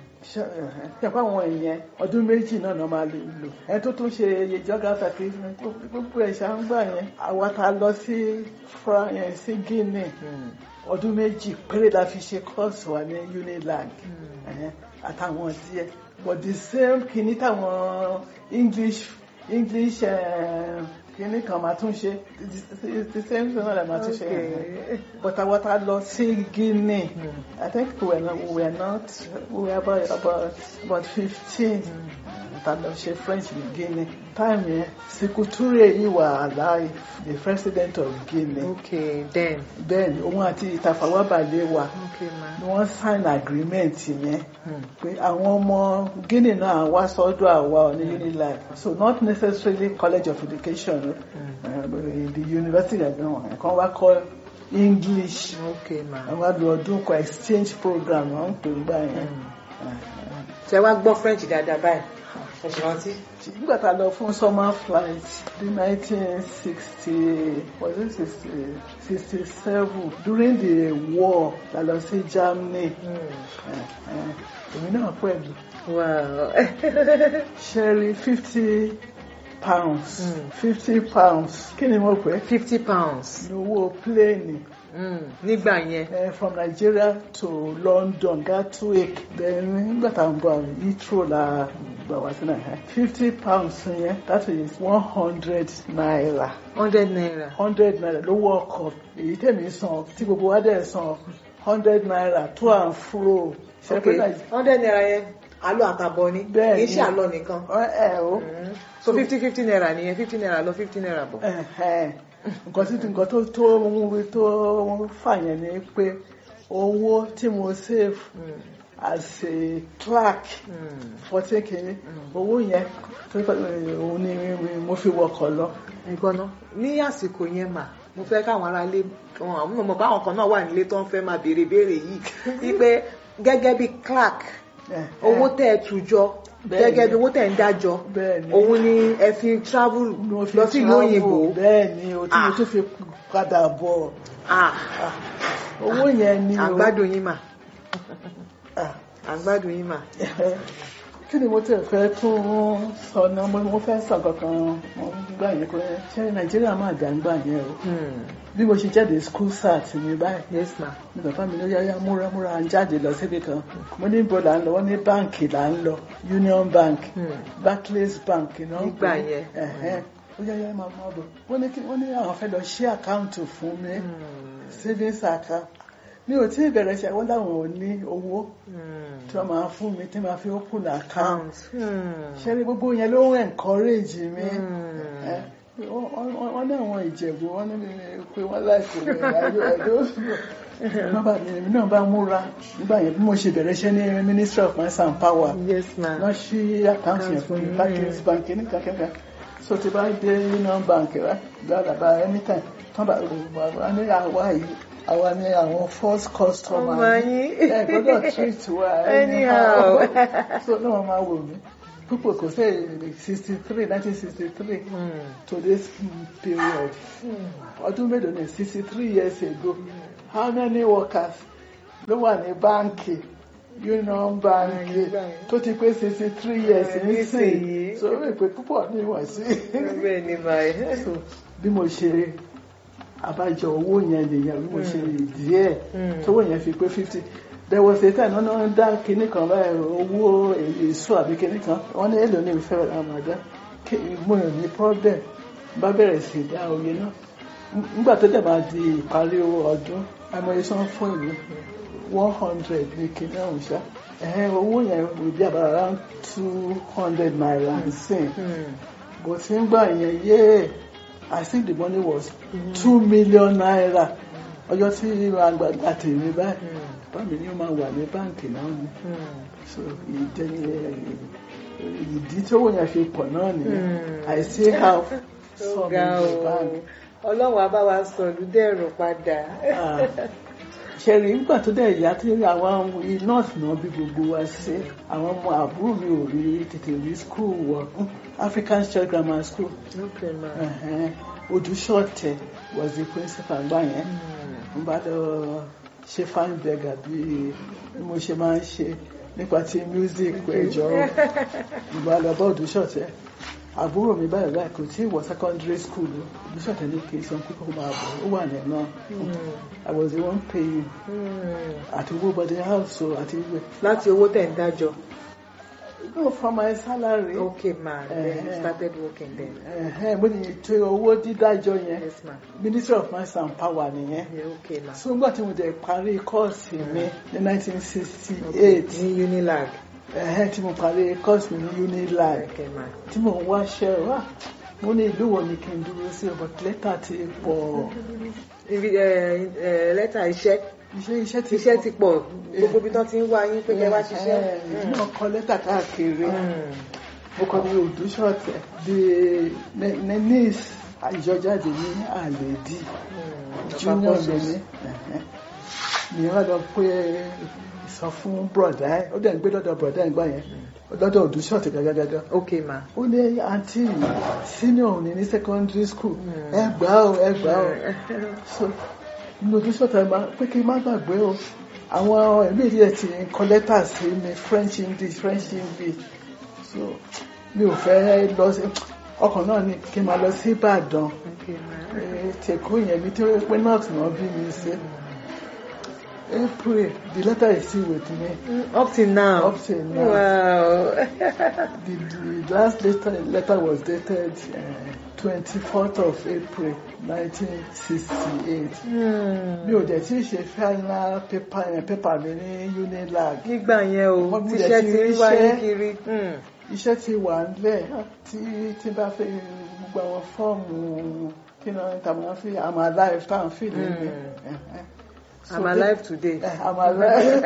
ṣẹ̀pá àwọn èèyàn ọdún méjì náà náà máa lò lò ẹni tó tún ṣe iye geography àti gbogbo ẹ̀ ṣàǹgbà yẹn àwa ta lọ sí Fra- eh, sí Guinea Mm. ọdún méjì péré la fi ṣe course wa ní unilag ẹ̀hẹ́n, àtàwọn díẹ̀ but the same kìíní táwọn english english eh, kìíní kan máa tún ṣe the- the same thing náà la máa tún ṣe Okay. but àwọn tá a lọ sí Guinea Mm. I think we were not we were not we were about about about fifteen tá a lọ ṣe French ní Guinea time yẹn Sekou Touré yìí wà alive the president of Guinea ok then. bẹ́ẹ̀ ni òun àti Tafawa Balewa ok ma. ni wọ́n sign agreement yẹn Mm. pé àwọn ọmọ Guinea náà wá sọ́dọ̀ àwa ní Unilag so not necessarily college of education uh, but in the university ẹ̀gbọ́n kan wá kọ́ English ok ma. àwọn àlọ́ ọdún kan exchange program wọ́n ń pè ń gbà yẹn. ṣe wá gbọ́ french dáadáa báyìí ẹ ṣe rántí. nígbà tá a lọ fún summer flight ní nineteen sixty was it sixty sixty seven during the war la lọ sí Germany Eh, eh, èmi náà pẹ̀lú wow. ṣẹ́rí fifty pounds Mm. fifty pounds kí ni mo pè é fifty pounds ní owó pléènì mm. nígbà yẹn. eh, from Nigeria to London Gatwick then nígbà tá à ń bọ̀ Heathrow la gbà wá sí Nàìjíríà fifty pounds yẹn that is one hundred naira hundred naira. hundred naira lówó ọkọ̀ èyí tèmi san tí gbogbo wa dẹ̀ san hundred naira to and fro ṣe ok pé Nàìjíríà hundred naira yẹn àlọ àtàbọ̀ ni Bẹ́ẹ̀ kì í ni. ṣe àlọ nìkan. ẹ o Mm. so fifty fifty naira nìyẹn fifty naira lọ fifty naira bọ̀. ẹ̀hẹ́n. nǹkan tí nǹkan tó tó ń tó fà yẹn ni pé owó tí mo save Mm. as a clerk Mm. fourteen kìíní owó yẹn tó kọ́ òun ni mo fi wọkọ̀ lọ. nǹkan náà ní àsìkò yẹn mà mo fẹ́ káwọn aráalé wọn àwọn ọmọ báwọn kan náà wà nílé tó ń fẹ́ máa béèrè béèrè yìí wípé gẹ́gẹ́ bí clerk Ẹ̀hẹ́n. owó tẹ́ ẹ tùjọ Bẹ́ẹ̀ gẹ́gẹ́ ni. bí owó tẹ́ ẹ ń dájọ Bẹ́ẹ̀ ni. òun ni ẹ fi travel Ni mo fi lọ sí ìlú travel. òyìnbó bẹ́ẹ̀ ni o tí mo Ah. tún fi padà bọ̀ Ah, owó yẹn ni o. àgbádùn yín mà Ah. àgbádùn yín mà. kí ni mo tẹ̀ fẹ́ tún sọ náà mo mo fẹ́ sọ kankan mo gbà yẹn pé ṣé nàìjíríà máa dà ń gbà yẹn o Hmm, bí mo ṣe jáde school sat mi báyìí yes ma. ní bàbá mi ló yáyá múra múra à ń jáde lọ síbi kan mo ní ibo là ń lọ wọ́n ní báǹkì là ń lọ union bank Hmm. barclays bank náà ń Nígbà pè é. yẹn. Ẹ̀hẹ́n. ó yáyá máa máa bọ̀ wọ́n ní kí wọ́n ní àwọn fẹ́ lọ ṣí àkáǹtì fún mi Hmm, savings account mi ò tí ì bẹ̀rẹ̀ ṣe àwọn làwọn ò ní owó hmm. tí wọ́n máa fún mi tí wọ́n máa fi open account Pounds. Hmm. ṣẹ́rí gbogbo yẹn ló ń encourage mi Hmm. ẹ, wọ́n- wọ́n wọ́n ní àwọn ìjẹ̀bù wọ́n ní mi pé wọ́n láìpẹ́ rẹ̀ ayọ̀ ẹ̀dọ́ bàbá mi èmi náà bá múra nígbà yẹn bí mo ṣe bẹ̀rẹ̀ iṣẹ́ ní ministry of mines and power yes ma. wọ́n ṣí àkáǹtì yẹn fún mi Barclays bank ní kankan so ti bá dé union bank rẹ gbàdàbà anytime tán bá wà ní àwa yìí àwa ní àwọn first customer Ọmọ yín. ẹ gbọ́dọ̀ treat wa Anyhow. so náà wọ́n máa wò mí púpọ̀ kò sí sixty three nineteen sixty three Hmm. to this period ọdún mélòó ni sixty three years ago how many workers ló wà ní báńkì union bank tó ti pé sixty three years nísìnyí so ó lè pé púpọ̀ ní ìwọ̀n sí bẹ́ẹ̀ ni ma ẹ̀. so bí mo ṣe àbájọ owó yẹn nìyẹn bí mo ṣe díẹ̀ Mm. tówó yẹn fi pé fifty there was a time náà ń dá kinní kan báyìí owó èso àbí kinní kan wọ́n ní èlò ní ìfẹ́ àmàdá mo rìn ní problem bá bẹ̀rẹ̀ sí dá oye náà nígbà tó dẹ̀ máa di ìparí ọdún àmọye sàn fún ìlú one hundred ní kinní ọ̀hún ṣá ẹ̀hẹ́n owó yẹn will be about around two hundred naira nsìn Hmm. bó ti ń gbà yẹn yéè I think the money was two million naira ọjọ́ tí àgbàgbà tèmi báyìí bámi ni ó máa wà ní báǹkì náà ni Hmm. so ìjẹni ìdí tí owó yẹn fi pọ̀ náà nìyẹn Hmm. I still have Ó some ga in the o bank. ọlọ́run á bá wa sọ̀lú dẹ̀rọ̀ padà Ah. ṣẹ̀rí nígbà tó dẹ̀ yá tí àwọn nọ́ọ̀sì náà bí gbogbo wa sí àwọn ọmọ àbúrò mi ò rí tètè rí school wọ African Church Grammar School okay ma ẹ̀hẹ́n, Odúṣọ̀tẹ̀ was the principal gbà yẹn n bá lọ ṣe fine beggar bí bí mo ṣe máa ń ṣe nípa ti music ẹjọ n bá lọ bá Odúṣọ̀tẹ̀ àbúrò mi báyìí báyìí kò tí ì wọ secondary school o Odúṣọ̀tẹ̀ ní kí n sọ pé kó máa bọ̀ ó wà ní náà I was the one paying àti owó body house o àti ìwé láti owó tẹ̀ ń dájọ́ no from my salary okay ma then you Eh. started working then ẹ̀hẹ́n, mo ní ètò owó dídájọ́ yẹn yes ma Ministry of Mines and Power nìyẹn yeah, okay ma so nígbà tí mo dẹ̀ parí kọ́ọ̀sì mi ní 1968 ní Unilag ẹ̀hẹ́n tí mo parí kọ́ọ̀sì mi ní Unilag okay ma tí mo ń wáṣẹ́ wá mo ní ìlú wo ni kí n dúró sí but lẹ́tà ti pọ̀ ibi ẹ ẹ lẹ́tà iṣẹ́ iṣẹ́ iṣẹ́ ti iṣẹ́ ti pọ̀ gbogbo ibi tán ti ń wá yín pé kẹ́ wá ṣiṣẹ́ ẹ̀hẹ́n, náà kọ lẹ́tà káàkiri Mm. mo kọ ní Odúṣọ̀tẹ̀ di nenis àjọjáde ní àlèdí junior mi ní ẹ̀hẹ́n. mi wá lọ pé sọ fún bọ̀dá ẹ̀ ó dẹ̀ ń gbé lọ́dọ̀ bọ̀dá ẹ̀ gbà yẹn lọ́dọ̀ Odúṣọ̀tẹ̀ gàgàgàgà okay ma ó ní àǹtí senior ní ní secondary school ẹ gbà ó ẹ gbà ó so inú Odúṣọ̀tẹ̀ máa pé kí n má gbàgbé o àwọn ẹ̀mí ìdí ẹ̀ ti ń kọ lẹ́tà sí mi French English French English so mi ò fẹ́ lọ sí ọkàn náà ni kí n máa lọ sí Ìbàdàn okay ma Eh, tèkó yẹn mi tí ó pé north náà bí mi sí April the letter is still with me Mm, up till now Up till now. wow the, the last letter, letter was dated uh, 24th of April 1968 Hmm. mi ò dẹ̀ tí ì ṣe final paper yẹn paper mi ní Unilag nígbà yẹn o Wọ́n múlẹ̀ tíṣẹ́ ti ti ń ríṣẹ́. wáyé kiri Hmm. iṣẹ́ ti wà nílẹ̀ tí tí bá fẹ́ gbogbo àwọn fọ́ọ̀mù kí náà ní tàbí wọ́n fi I'm alive tá à ń fi lè mi. I'm alive today I'm alive.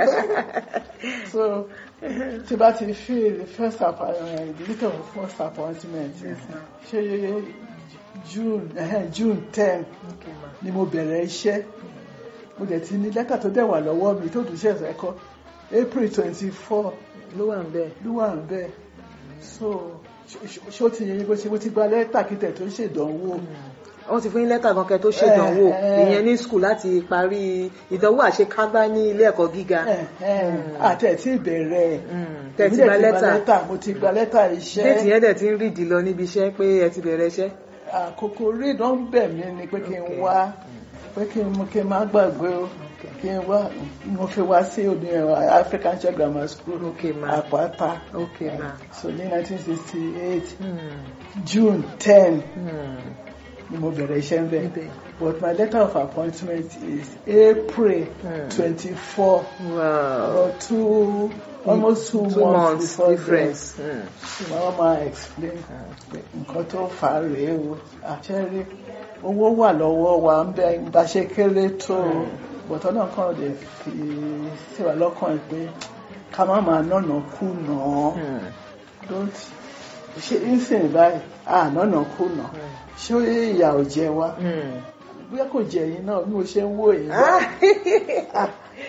so tí bá ti fi the first appointment the letter of first appointment ṣe June eh, June ten okay ma ni mo bẹ̀rẹ̀ iṣẹ́ mo dẹ̀ ti ní lẹ́tà tó dẹ̀ wà lọ́wọ́ mi tó dùn sí ẹ̀sẹ̀ ẹ̀kọ́ April twenty four ló wà ń bẹ̀ ló wà ń bẹ̀ so ṣ- ṣ- ṣó ti yẹ bó ṣe mo ti gba lẹ́tà kí tẹ̀ tó ṣèdánwò wọ́n ti fún yín lẹ́tà gan kẹ́ tó ṣèdánwò Eh, eh. ìyẹn ní skul láti parí ìdánwò àṣekágbá ní ilé ẹ̀kọ́ gíga àti ẹ̀ tí ìbẹ̀rẹ̀ Hmm. tẹ́ Èmi ti dẹ̀ gba lẹ́tà mo ti gba lẹ́tà iṣẹ́ déètì yẹn dẹ̀ ti ń rìdì lọ níbi iṣẹ́ pé ẹ ti bẹ̀rẹ̀ iṣẹ́ àkókò rí náà ń bẹ̀ mí ni pé kí n Okay. wá pé kí n mú kí n má gbàgbé o kí n wá mo fi wá sí òní African Church Grammar School Okay, ma. Àpáta okay ma so ní 1968 Hmm. June 10 Hmm. ni mo bẹ̀rẹ̀ iṣẹ́ ń bẹ̀ Ibẹ̀. but my letter of appointment is April Hmm. 24 wow or two almost two, two months, months before difference Hmm. then wọ́n máa explain pé nǹkan tó fà á rèé o àṣẹrí owó wà lọ́wọ́ wa ń bẹ bá ṣe kéré tó o bọ̀tọ́ náà kàn lè fi síwá lọ́kàn ẹ̀ pé ká má máa nọ̀nà kú nà án Hmm. don't ṣe ìsìn báyìí à nọ̀nà kú nà ṣé ìyà ò jẹ wá Hmm. bóyá kò jẹ yín náà bí mo ṣe ń wò yín Ah.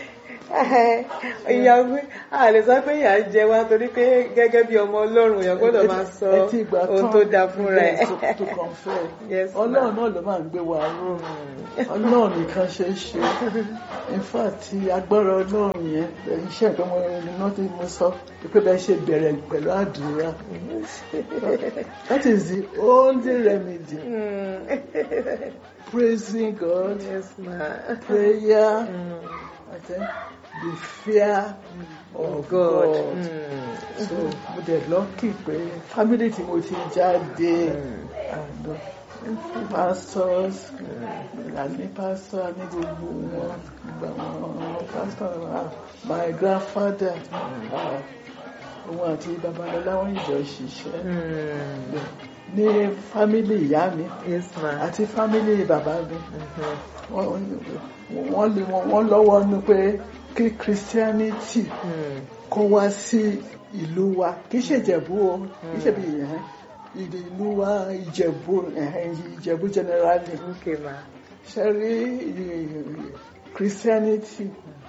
ìyá mi a lè sọ pé ìyá ń jẹ wá torí pé gẹ́gẹ́ bí ọmọ ọlọ́run èèyàn gbọ́dọ̀ máa sọ ẹ ti gbà ohun tán tó dáa fúnra ẹ̀. yes, to- to confess. Yes, ma. ọlọ́run náà ló máa ń gbé wa ró ọlọ́run nìkan ṣe é ṣe in fact tí agbára ọlọ́run yẹn iṣẹ́ ìpẹ́ mo iná tí mo sọ pé bẹ́ẹ̀ ṣe bẹ̀rẹ̀ pẹ̀lú àdúrà that is the only remedy Hmm. praising God yes ma prayer Hmm. I think the fear of God. God. Hmm. so mo dẹ̀ lọ́kì pé family tí mo ti jáde and uh, pastors àní pastor àní gbogbo wọn gbogbo àwọn pastor ah, my grandfather ah, òun àti babalọlá wọn ìjọ ṣiṣẹ́ Hmm. ní family ìyá mi yes ma àti family bàbá mi Mhm. wọ́n wọ́n lè wọ́n lọ́wọ́ nu pé kí christianity Hmm. kó wá sí ìlú wa kì í ṣe ìjẹ̀bú o kì í ṣe bí ìyẹn ìdí ìlú wa ìjẹ̀bú ẹ̀hẹ́n, ìjẹ̀bú generally okay ma ṣe rí christianity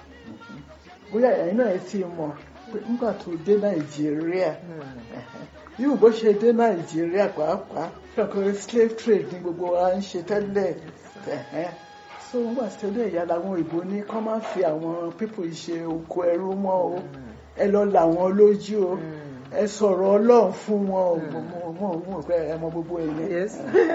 bóyá ẹ̀yin náà ti mọ̀ pé nígbà tó dé nàìjíríà yóò bó ṣe dé nàìjíríà pàápàá ṣọkọ slave trade ní gbogbo wa ń ṣe tẹ́lẹ̀ ẹ̀hẹ́n. so nígbà tí ó dé ìyá làwọn òyìnbó ní kọ́ máa fi àwọn pípò ṣe oko ẹrú mọ́ o ẹ lọ là wọn lójú o ẹ sọ̀rọ̀ ọlọ́run fún wọn o mo mo mo mo pé ẹ mọ gbogbo ẹ̀yẹ Yes.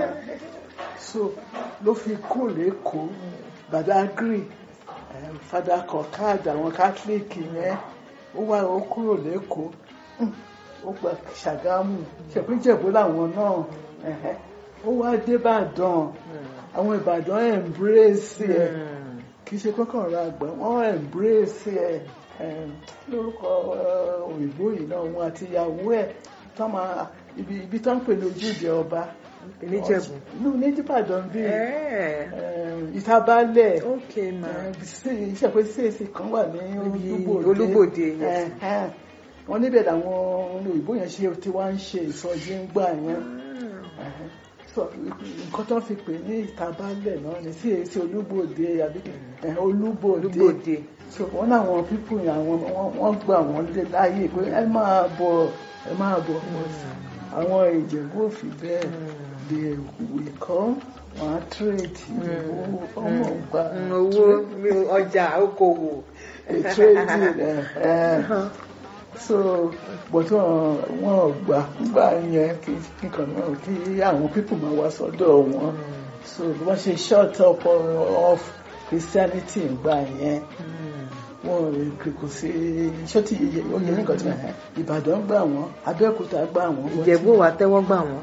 so ló fi kó lẹ́kọ̀ọ́ badagry eh, fada kọ̀káàd àwọn catholic yẹn ó wá ó kúrò lẹ́kọ̀ọ́ Hmm, ó gba ṣàgámù ṣèpínjẹ̀bú làwọn náà ẹ̀hẹ́. ó wá dé ìbàdàn àwọn ìbàdàn embrace ẹ̀ kì í ṣe kọ́kàn ra àgbà wọ́n embrace ẹ̀ em, lórúkọ eh, òyìnbó yìí náà wọn àti ìyàwó ẹ̀ tó máa ibi ibi tó ń pè ní ojúde ọba Níjẹ̀bú. inú ní ìbàdàn bíi Eh, em, ìtabalẹ̀ ok ma. iṣẹ́ pé csc kan wà ní Níbi olúbòde Olúbòde, yes. Ẹ̀hẹ́n. wọ́n níbẹ̀ làwọn òyìnbó yẹn ṣe tí wọ́n ń ṣe ìsọjí ń gbà yẹn Ẹ̀hẹ́n. So, nǹkan tó fi pè ní ìtabalẹ̀ náà ni csc olúbòde àbí ẹ̀, olúbòde Olúbòde. so wọ́n láwọn pípù yẹn àwọn wọ́n- wọ́n gbà wọ́n lé láàyè pé ẹ máa bọ̀ ẹ máa bọ̀ àwọn ìjẹ̀bú òfin bẹ́ẹ̀ they will come wọ́n á trade owó ọmọ gba Mm, owó mi ò- ọjà okòwò. a trading ẹ̀ ẹ̀ so but wọn wọn gbà gbà yẹn kí nǹkan náà kí àwọn pípù máa wá sọ́dọ̀ wọn so bí wọ́n ṣe short up of Christianity gbà yẹn wọn ò kò sí iṣẹ́ tí oyè nǹkan tí wọ́n Ìbàdàn gbà wọ́n Abẹ́òkúta gbà wọ́n Ìjẹ̀bú wa tẹ́wọ́ gbà wọ́n.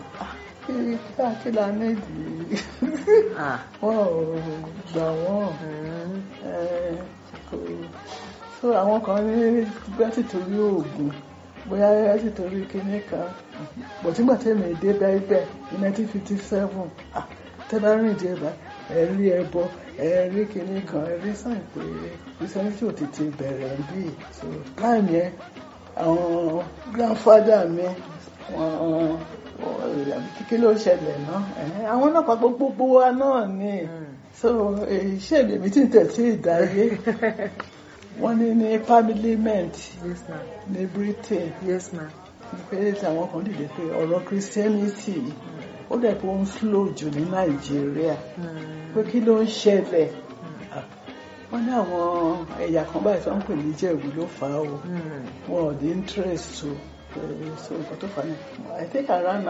kí la méjì Ah. wọn ò gbà wọ́n Mm. eh, kò- so àwọn kan ní bẹ́ẹ̀ sì torí oògùn bóyá ẹ sì torí kinní kan bọ̀tígbà tẹ̀mí dé bẹ́ẹ̀ ní nineteen fifty seven tẹ́ bá rìn dé bá ẹ rí ẹbọ ẹ rí kinní kan ẹ rí sàn pé christianity ò tètè bẹ̀rẹ̀ bí so time yẹn àwọn grandfather mi wọn kíkí ló ṣẹlẹ̀ náà ẹ̀hẹ́n, àwọn náà pa gbogbo wa náà ni so iṣẹ́ ìbèmí tí ń tẹ̀sí ìdáyé wọ́n ní ní parliament Yes ma. ní Britain Yes ma. pé àwọn kan dìde pé ọ̀rọ̀ Christianity ó dẹ̀ pé ó ń slow jù ní Nàìjíríà pé kí ló ń ṣẹlẹ̀ Ah, wọ́n ní àwọn ẹ̀yà kan báyìí tó ń pè ní Ìjẹ̀bú ló fà á o Mm. wọn ò ní interest o pé so nǹkan tó fà á ní I think around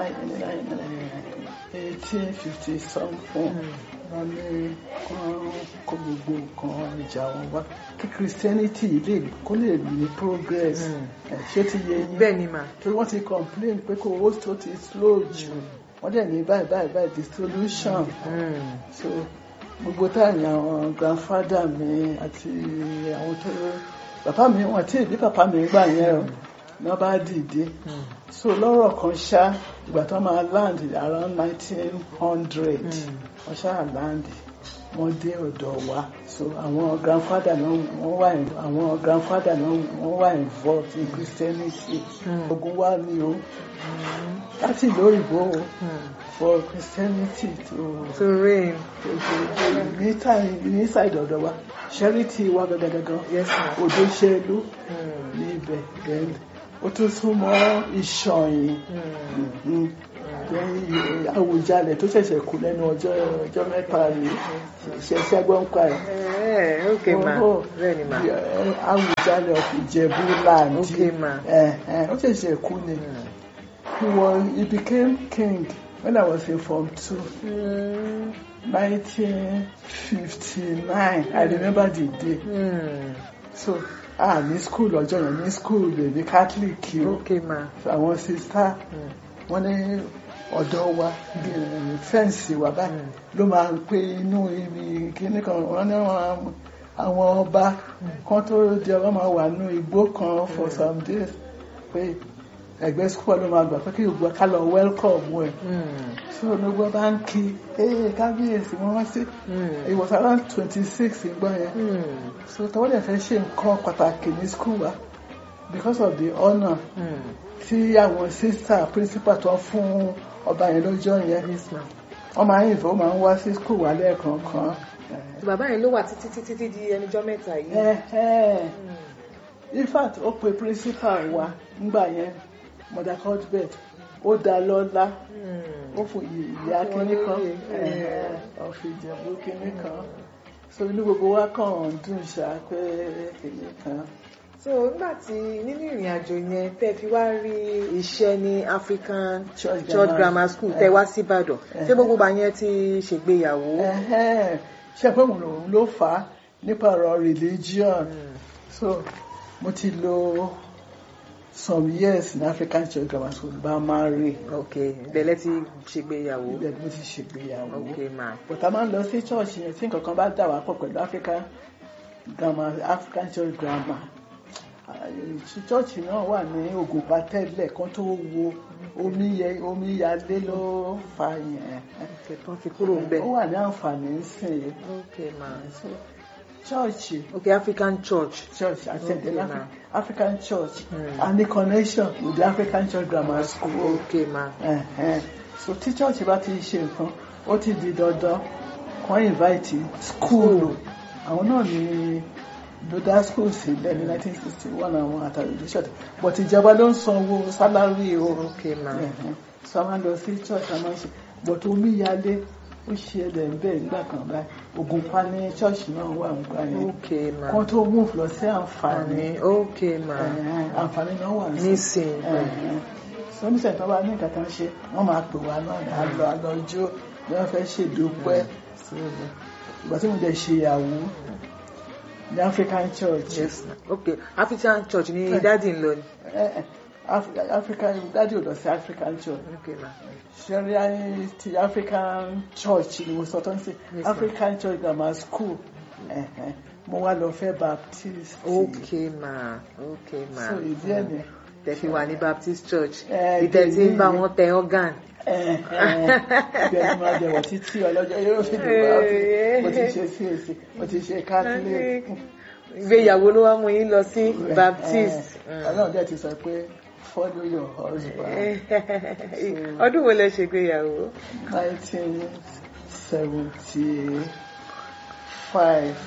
eighteen fifty something wọ́n ní kán kó gbogbo nǹkan ìjà wọn wá kí Christianity lè kó lè ní progress Mm. ẹ̀, ṣé ti yé yín Bẹ́ẹ̀ ni ma. torí wọ́n ti complain pé kò owó tó ti slow jù wọ́n dẹ̀ ní báyìí báyìí báyìí the solution Mm. so gbogbo táyà àwọn grandfather mi àti àwọn tó bàbá mi wọn tí ìbí bàbá mi gbà yẹn o ní wọ́n bá dìde Mm. so lọ́rọ̀ kan ṣá ìgbà tó máa land around nineteen hundred Mm. wọ́n ṣáà land wọ́n dé ọ̀dọ̀ wa so àwọn grandfather náà wọ́n wà in- àwọn grandfather náà wọ́n wà involved in Christianity Mm. ogun wa ni o Mm. láti ìlú òyìnbó o Mm. for Christianity to To reign. ní táì- ní side ọ̀dọ̀ wa charity wa gangan Yes ma. odò ṣẹlú Mm. ní ibẹ̀ then ó tún súnmọ́ ìṣọ̀yìn Mm. then Àwùjalẹ̀ tó ṣẹ̀ṣẹ̀ kú lẹ́nu ọjọ́ ọjọ́ mẹ́ta rí ṣẹ̀ṣẹ̀ gbọ́n pa ẹ̀. Eh, okay ma. Oh, Bẹ́ẹ̀ ni ma. yeah, Àwùjalẹ̀ of Ìjẹ̀bú land Okay ma. Eh, eh, ó ṣẹ̀ṣẹ̀ kú ni Mm. he was he became king when I was in form two. Mm. 1959 I remember the day Mm. so ah ní school ọjọ́ yẹn ní school èmi catholic o Okay ma. so àwọn sista Mm. wọ́n ní ọ̀dọ̀ wa bí- fẹ́ǹsì wa báyìí ló máa ń pé inú ibi kíní kan wọ́n ní àwọn- àwọn ọba kan tó di ọba máa wà nínú igbó kan for some days pé ẹgbẹ́ school ló máa gbà pé kí gbogbo ká lọ welcome ẹ̀ Mm. so gbogbo bá ń kí ee kábíyèsí wọ́n wá sí Mm. it was around twenty six ìgbà yẹn Mm. so tọwọ́ dẹ̀ fẹ́ ṣe nǹkan pàtàkì ní school wa because of the honour Mm. tí àwọn sister principal tó fún ọba yẹn lọ́jọ́ yẹn Yes ma. wọ́n máa ń ìfẹ́ wọ́n máa ń wá sí skul wá lẹ́ẹ̀kọ̀ọ̀kan. bàbá yẹn ló wà títí títí títí di ẹnìjọ́ mẹ́ta yìí. Ẹ̀hẹ́n. in fact ó pe principal wa nígbà yẹn mother cuthbert ó dá lọ́lá ó fún ìyá kínní kan ọ̀fìn ìjẹ̀bú kínní kan so inú gbogbo wa kàn ń dùn ṣá pé kínní kan. so nígbà tí nínú ìrìn àjò yẹn tẹ́ fi wá rí iṣẹ́ ní African Church Church Grammar Grammar School tẹ́ wá sí Ìbàdàn ṣé gbogbo bá yẹn ti ṣègbéyàwó. Ẹ̀hẹ́n. ṣe pé òun lòun ló fà á nípa ọ̀rọ̀ religion so mo ti lò some years ní African Church Grammar School bá máa rí ok ìbẹ̀lẹ̀ ti ṣègbéyàwó. ibẹ̀ ni mo ti ṣègbéyàwó. ok ma but a máa ń lọ sí church yẹn tí nǹkan kan bá dà wá pọ̀ pẹ̀lú African grammar African Church Grammar church náà wà ní Ògùnpa tẹ́lẹ̀ kan tó wo omíyẹ omíyalé ló fa yẹn ok tó fi kúrò ń bẹ̀. ó wà ní àǹfààní nsìn ok ma so church ok African Church. church attended Okay, Afri- ma'am. African church Mm. and the connection with the African Church Grammar School. ok ma Ẹ̀hẹ́n. so tí church bá ti ṣe nǹkan ó ti di dandan wọ́n invite school àwọn náà ní ló dá school sílẹ̀ ní 1961 àwọn àtàlùjọ church but ìjọba ló ń sanwó salary o ok ma Ẹ̀hẹ́n. so a máa ń lọ sí church a máa ń ṣe but omíyalé ó ṣe ẹlẹ̀ ń bẹ̀ nígbà kan báyìí Ògùnpa ní church náà wà nígbà yẹn ok ma kan tó move lọ sí àǹfààní àní ok ma Ẹ̀hẹ́n, àǹfààní náà wà ní nísìnyí. sọ́níṣẹ́ tó bá ní nǹkan tó ń ṣe wọ́n máa pè wá náà ní àlọ́ àlọ́jọ́ bí wọ́n fẹ́ ṣèdúpẹ́ ìgbà tí mo jẹ́ ṣe ìyàwó ní African Church yes ma ok African Church ní dáàdì ń lọ ni. Eh, eh, Af- African dájú ò lọ sí African Church ok ma ṣẹ́rí ti African Church ni mo sọ tó ń sè Yes, ma'am. African Church Grammar School Eh, eh, mo wá lọ fẹ́ Baptist ok ma ok ma so ìdí ẹ̀ ni tẹ́ fi wà ní Baptist Church Eh, ìtẹ́ tí ń bá èyí- wọn tẹ organ. ibẹ̀ ni máa jẹ̀wọ̀ títí ọlọ́jọ́ yóò fi dùn bá mo ti ṣe CAC mo ti ṣe Catholic ìgbéyàwó ló wá mú yín lọ sí Baptist. Eh, Ọlọ́run dẹ̀ ti sọ pé follow your husband ọdún wo lẹ ṣègbéyàwó. nineteen seventy five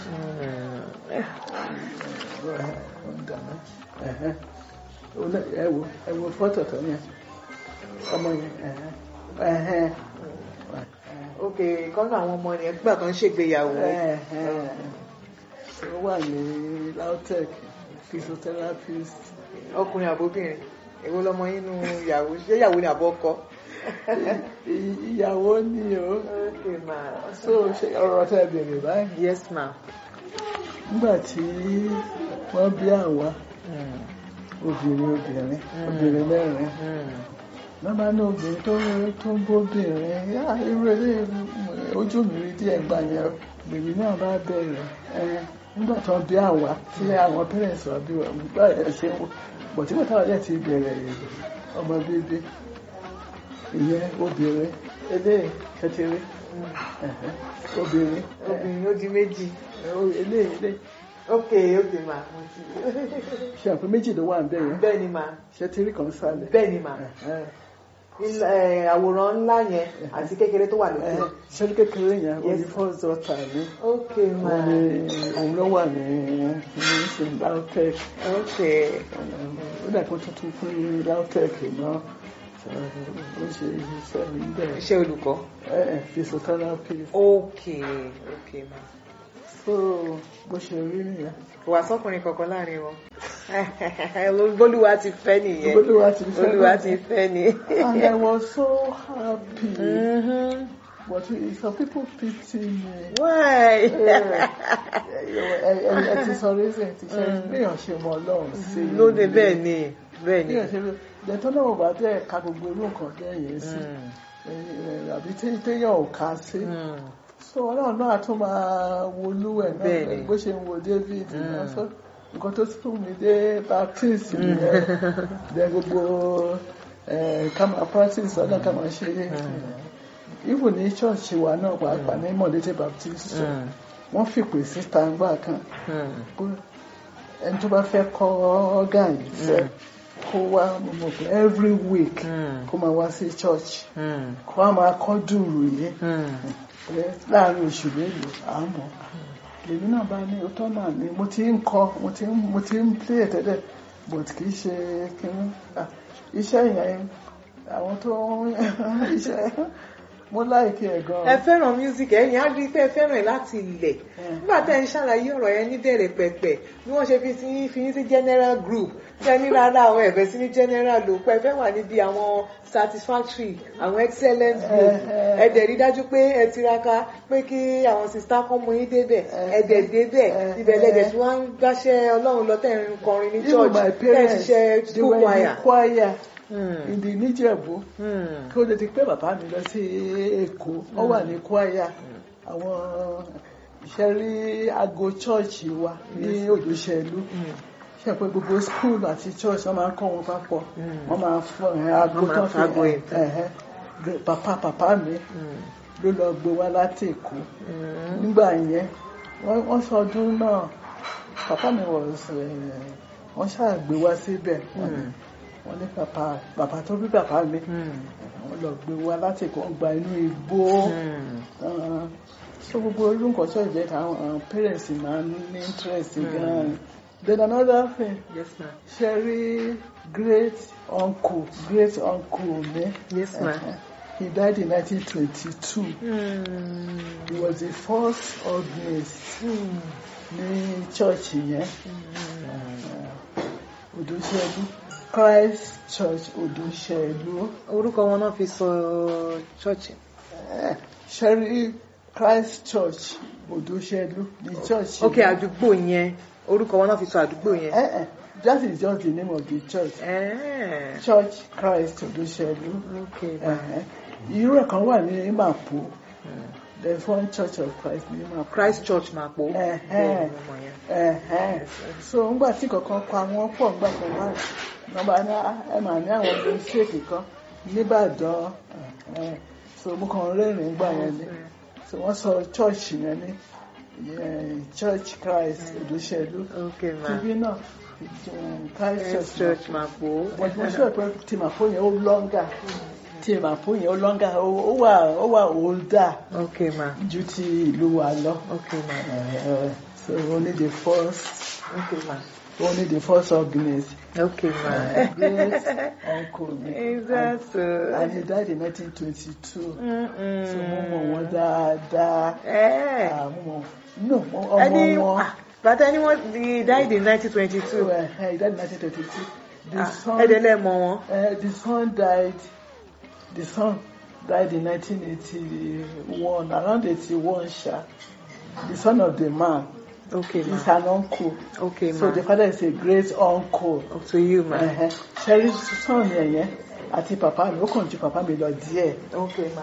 ẹ wo ẹ wo fọ́tò tó yẹn ọmọ yẹn ẹ̀hẹ́n, ẹ̀hẹ́n, ok kọ́nà àwọn ọmọ yẹn gbà kan ṣègbéyàwó. ẹ̀hẹ́n. ó wà ní lautech physiotherapist ọkùnrin àbóbìnrin èwo lọmọ yín nu ìyàwó ṣé ìyàwó ni àbọ̀ ọkọ. Ì- ìyàwó ni o ok ma so ṣe ọ̀rọ̀ tẹ́ bèrè báyìí yes ma. nígbà tí wọ́n bí àwa obìnrin obìnrin obìnrin mẹ́rin lọ́ba ní obìnrin tó tó ń bóbìnrin yá irú eré ojú mi rí díẹ̀ gbà yẹn bèbí náà bá bẹ̀rẹ̀ ẹ nígbà tó bí àwa tí àwọn parents wa bí wọn gbà ẹ ṣe wò bọ̀ tí bàtà ọ̀rẹ́ ti bẹ̀rẹ̀ ọmọ bíbí ìyẹn obìnrin eléyìí kékeré ẹ̀hẹ́, obìnrin obìnrin ó di méjì. ẹ, eléyìí eléyìí ok ok ma mo ti ṣe àpò méjì ló wà ń bẹ̀ yẹn bẹ́ẹ̀ ni ma ṣe tí rí kan sálẹ̀ bẹ́ẹ̀ ni ma ẹ̀hẹ́. Il- eh, àwòrán ńlá yẹn àti kékeré tó wà lókè. Ẹ, ṣé ní kékeré yẹn ó ní Yes. first daughter ní ok ma òun ni òun ló wà ní ní ṣe lautech ok ó dà kó tuntun fún lautech náà ó ṣe iṣẹ́ níbẹ̀ iṣẹ́ olùkọ́. ẹ ẹ physiotherapist ok ok ma. so bó ṣe rí nìyẹn kò wá sọ́kùnrin kankan láàrin wọn. olúwa ti fẹ́ nìyẹn. Olúwa ti fẹ́ olúwa nìyẹn. ti fẹ́ ni. and I was so happy Mhm. but some people pity me. why. ẹ ẹ ti sọ reason ti ṣe bí èèyàn ṣe mọ Ọlọ́run sí i. lóde bẹ́ẹ̀ ni bẹ́ẹ̀ ni. bí èèyàn ṣe rí ìdẹ́tọ́ náà bá tẹ̀ ka gbogbo irú nǹkan bẹ́ẹ̀ yẹn sí Mm. ẹ, àbí tí- téèyàn ò ká sí. Mm. so Ọlọ́run náà tún máa wolú ẹ̀ Bẹ́ẹ̀ náà ni. bó ṣe ń wo David Mm. náà so nǹkan tó tún mi dé Baptist nìyẹn dẹ gbogbo ẹ, ká máa practice ọ̀nà ká máa ṣe even ní church wa náà pàápàá ní Mọ̀lété Baptist church Mm. wọ́n fìpè síta ńgbà kan Mm. pé ẹni tó bá fẹ́ kọ́ ọ́gàn yìí fẹ́ kó wá mo mọ̀ pé every week Mm. kó máa wá sí church Mm. kó wá máa kọ́ dùrù yìí Mm. pé láàrin oṣù mélòó à ń mọ̀ lèmi náà bá ní òótọ́ náà ni mo ti ń kọ́ mo ti ń mo ti ń play ẹ̀ tẹ́lẹ̀ but kì í ṣe kínní Ah, iṣẹ́ yẹn àwọn tó ń iṣẹ́ mo láìkí ẹ̀ ẹ gan-an. fẹ́ràn music ẹ̀yin á rí i pé ẹ fẹ́ràn ẹ̀ láti ilẹ̀ nígbà tẹ́ ẹ ń ṣàlàyé ọ̀rọ̀ yẹn níbẹ̀rẹ̀ pẹ̀pẹ̀ bí wọ́n ṣe fi sí fi yín sí general group tẹ́ ní rárá àwọn ẹ̀fẹ́ sí ní general ló pẹ́ fẹ́ wà níbi àwọn satisfactory àwọn excellent group Eh, eh. ẹ dẹ̀ rí dájú pé ẹ tiraka pé kí àwọn sista kan mú yín débẹ̀ ẹ dẹ̀ débẹ̀ Eh, ibẹ̀ lẹ́dẹ̀ eh. tí wọ́n ń gbáṣẹ́ ọlọ́run lọ tẹ́ ń kọrin ní even church my tẹ́ ń parents ṣiṣẹ́ they school were in choir. the choir Hmm, in the níjẹ̀bú hmm, kí ó lè ti pé bàbá mi lọ sí èkó ó wà ní choir àwọn ìṣẹ́rí aago chọ́ọ̀chì wa ní òjòṣèlú hmm. ṣe pé gbogbo school àti church wọ́n máa ń kọ́ wọn papọ̀ Mm. wọ́n máa fọ ẹ̀, aago Wọ́n máa tó fa aago fi yẹn. ẹ̀hẹ́ pàpà pàpà mi Hmm, ló lọ gbé wá láti èkó hmm. nígbà yẹn wọ́n wọ́n sọdún náà pàpà mi wọ̀ wọ́n ṣàgbé wá síbẹ̀ wọ́n ní- Mm. wọ́n ní pàpà pàpà tó bí pàpà mi Hmm, wọ́n lọ gbé wá láti èkó wọ́n gba inú igbó hmm. Ah, so gbogbo irú nǹkan tó jẹ́ táwọn parents máa ń ní interest gan-an then another thing yes ma ṣe rí great uncle great uncle mi yes ma. Eh, he died in 1922 Hmm. he was the first organist Hmm. ní church yẹn Odòṣèlú Christ Church Odòṣèlú orúkọ wọn náà fi sọ ṣọ́ọ̀ṣì. Eh, ṣe rí Christ Church Odòṣèlú ní church ok yẹn. àdúgbò yẹn orúkọ wọn náà fi sọ àdúgbò yẹn. Eh, eh, that is just the name of the church Eh, Church Christ Odòṣèlú. ok ma. Eh, eh. irú ẹ̀ kan wà ní Mapo there is one Church of Christ ní Mapo. Christ Church máa pò. Eh, bẹ́ẹ̀ eh. ni mo mọ̀ yẹn. Eh, eh. so ńgbà tí kankan pa wọ́n pọ̀ ńgbà kan wá nọ́mbà ní ẹ mà ní àwọn mistake kan nìbàdàn eh, eh. so mo kàn rẹ́rìn-ín gbà yẹn ni so wọ́n sọ church yẹn ní eh, Church Christ Odòṣèlú ok ma. tv náà um, Christ Christ Church Church Mapo. máa pò. but mo sọ pé tí màpó yẹn ó lọ́ngà tí màpó yẹn ó lọ́ngà ó ó wà ó wà older ok ma. ju ti ìlú wa lọ. ok ma. Uh, so only the first ok ma. only the first organist ok ma. uh, great uncle mi is that so. and he died in 1922 Mm-mm. so mo mọ̀ wọ́n dáadáa Eh. Ah, mo mọ̀ no mo- ẹni ọmọ wọn ah, bàtà ẹni wọ́n he died in nineteen twenty so two. uh, he died in 1922 the son ẹ̀dẹ̀lẹ̀ mọ̀ wọn. Uh, the son died. The son died in 1981, around 81, Sha. The son of the man ok is ma. an uncle. ok ma. So the father is a great uncle. up to you ma. Uh-huh. Sherry son yẹn yẹn àti papa mi ó kàn ju papa mi lọ díẹ̀. ok ma.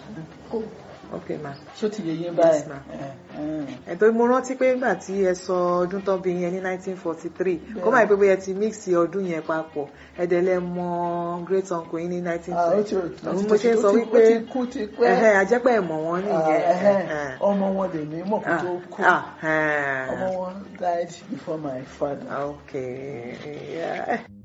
ok ma. Ṣó ti yẹ yín báyìí? Yes, ma. Uh-huh. ẹ̀tọ́ mo rántí pé nígbà tí ẹ sọ ọdún tán bí yẹn ní 1943 kó máa pé bóyá ẹ ti mix ọdún yẹn papọ̀ ẹ̀dẹ̀lẹ̀ mọ great uncle yín ní Ah, ó 1920. ti ó Òun ti mo ṣe ń sọ ó ti- wípé ó ti kú ti pẹ́. ẹ̀hẹ́ ajẹ́pẹ́ ẹ̀mọ̀ wọn Ah, nìyẹn. ẹ̀hẹ́. ẹ̀hẹ́. Ọmọ wọn lè ní mọ̀ kó tó kú. Ah, ah, Ọmọ wọn died before my father. okay. Yeah.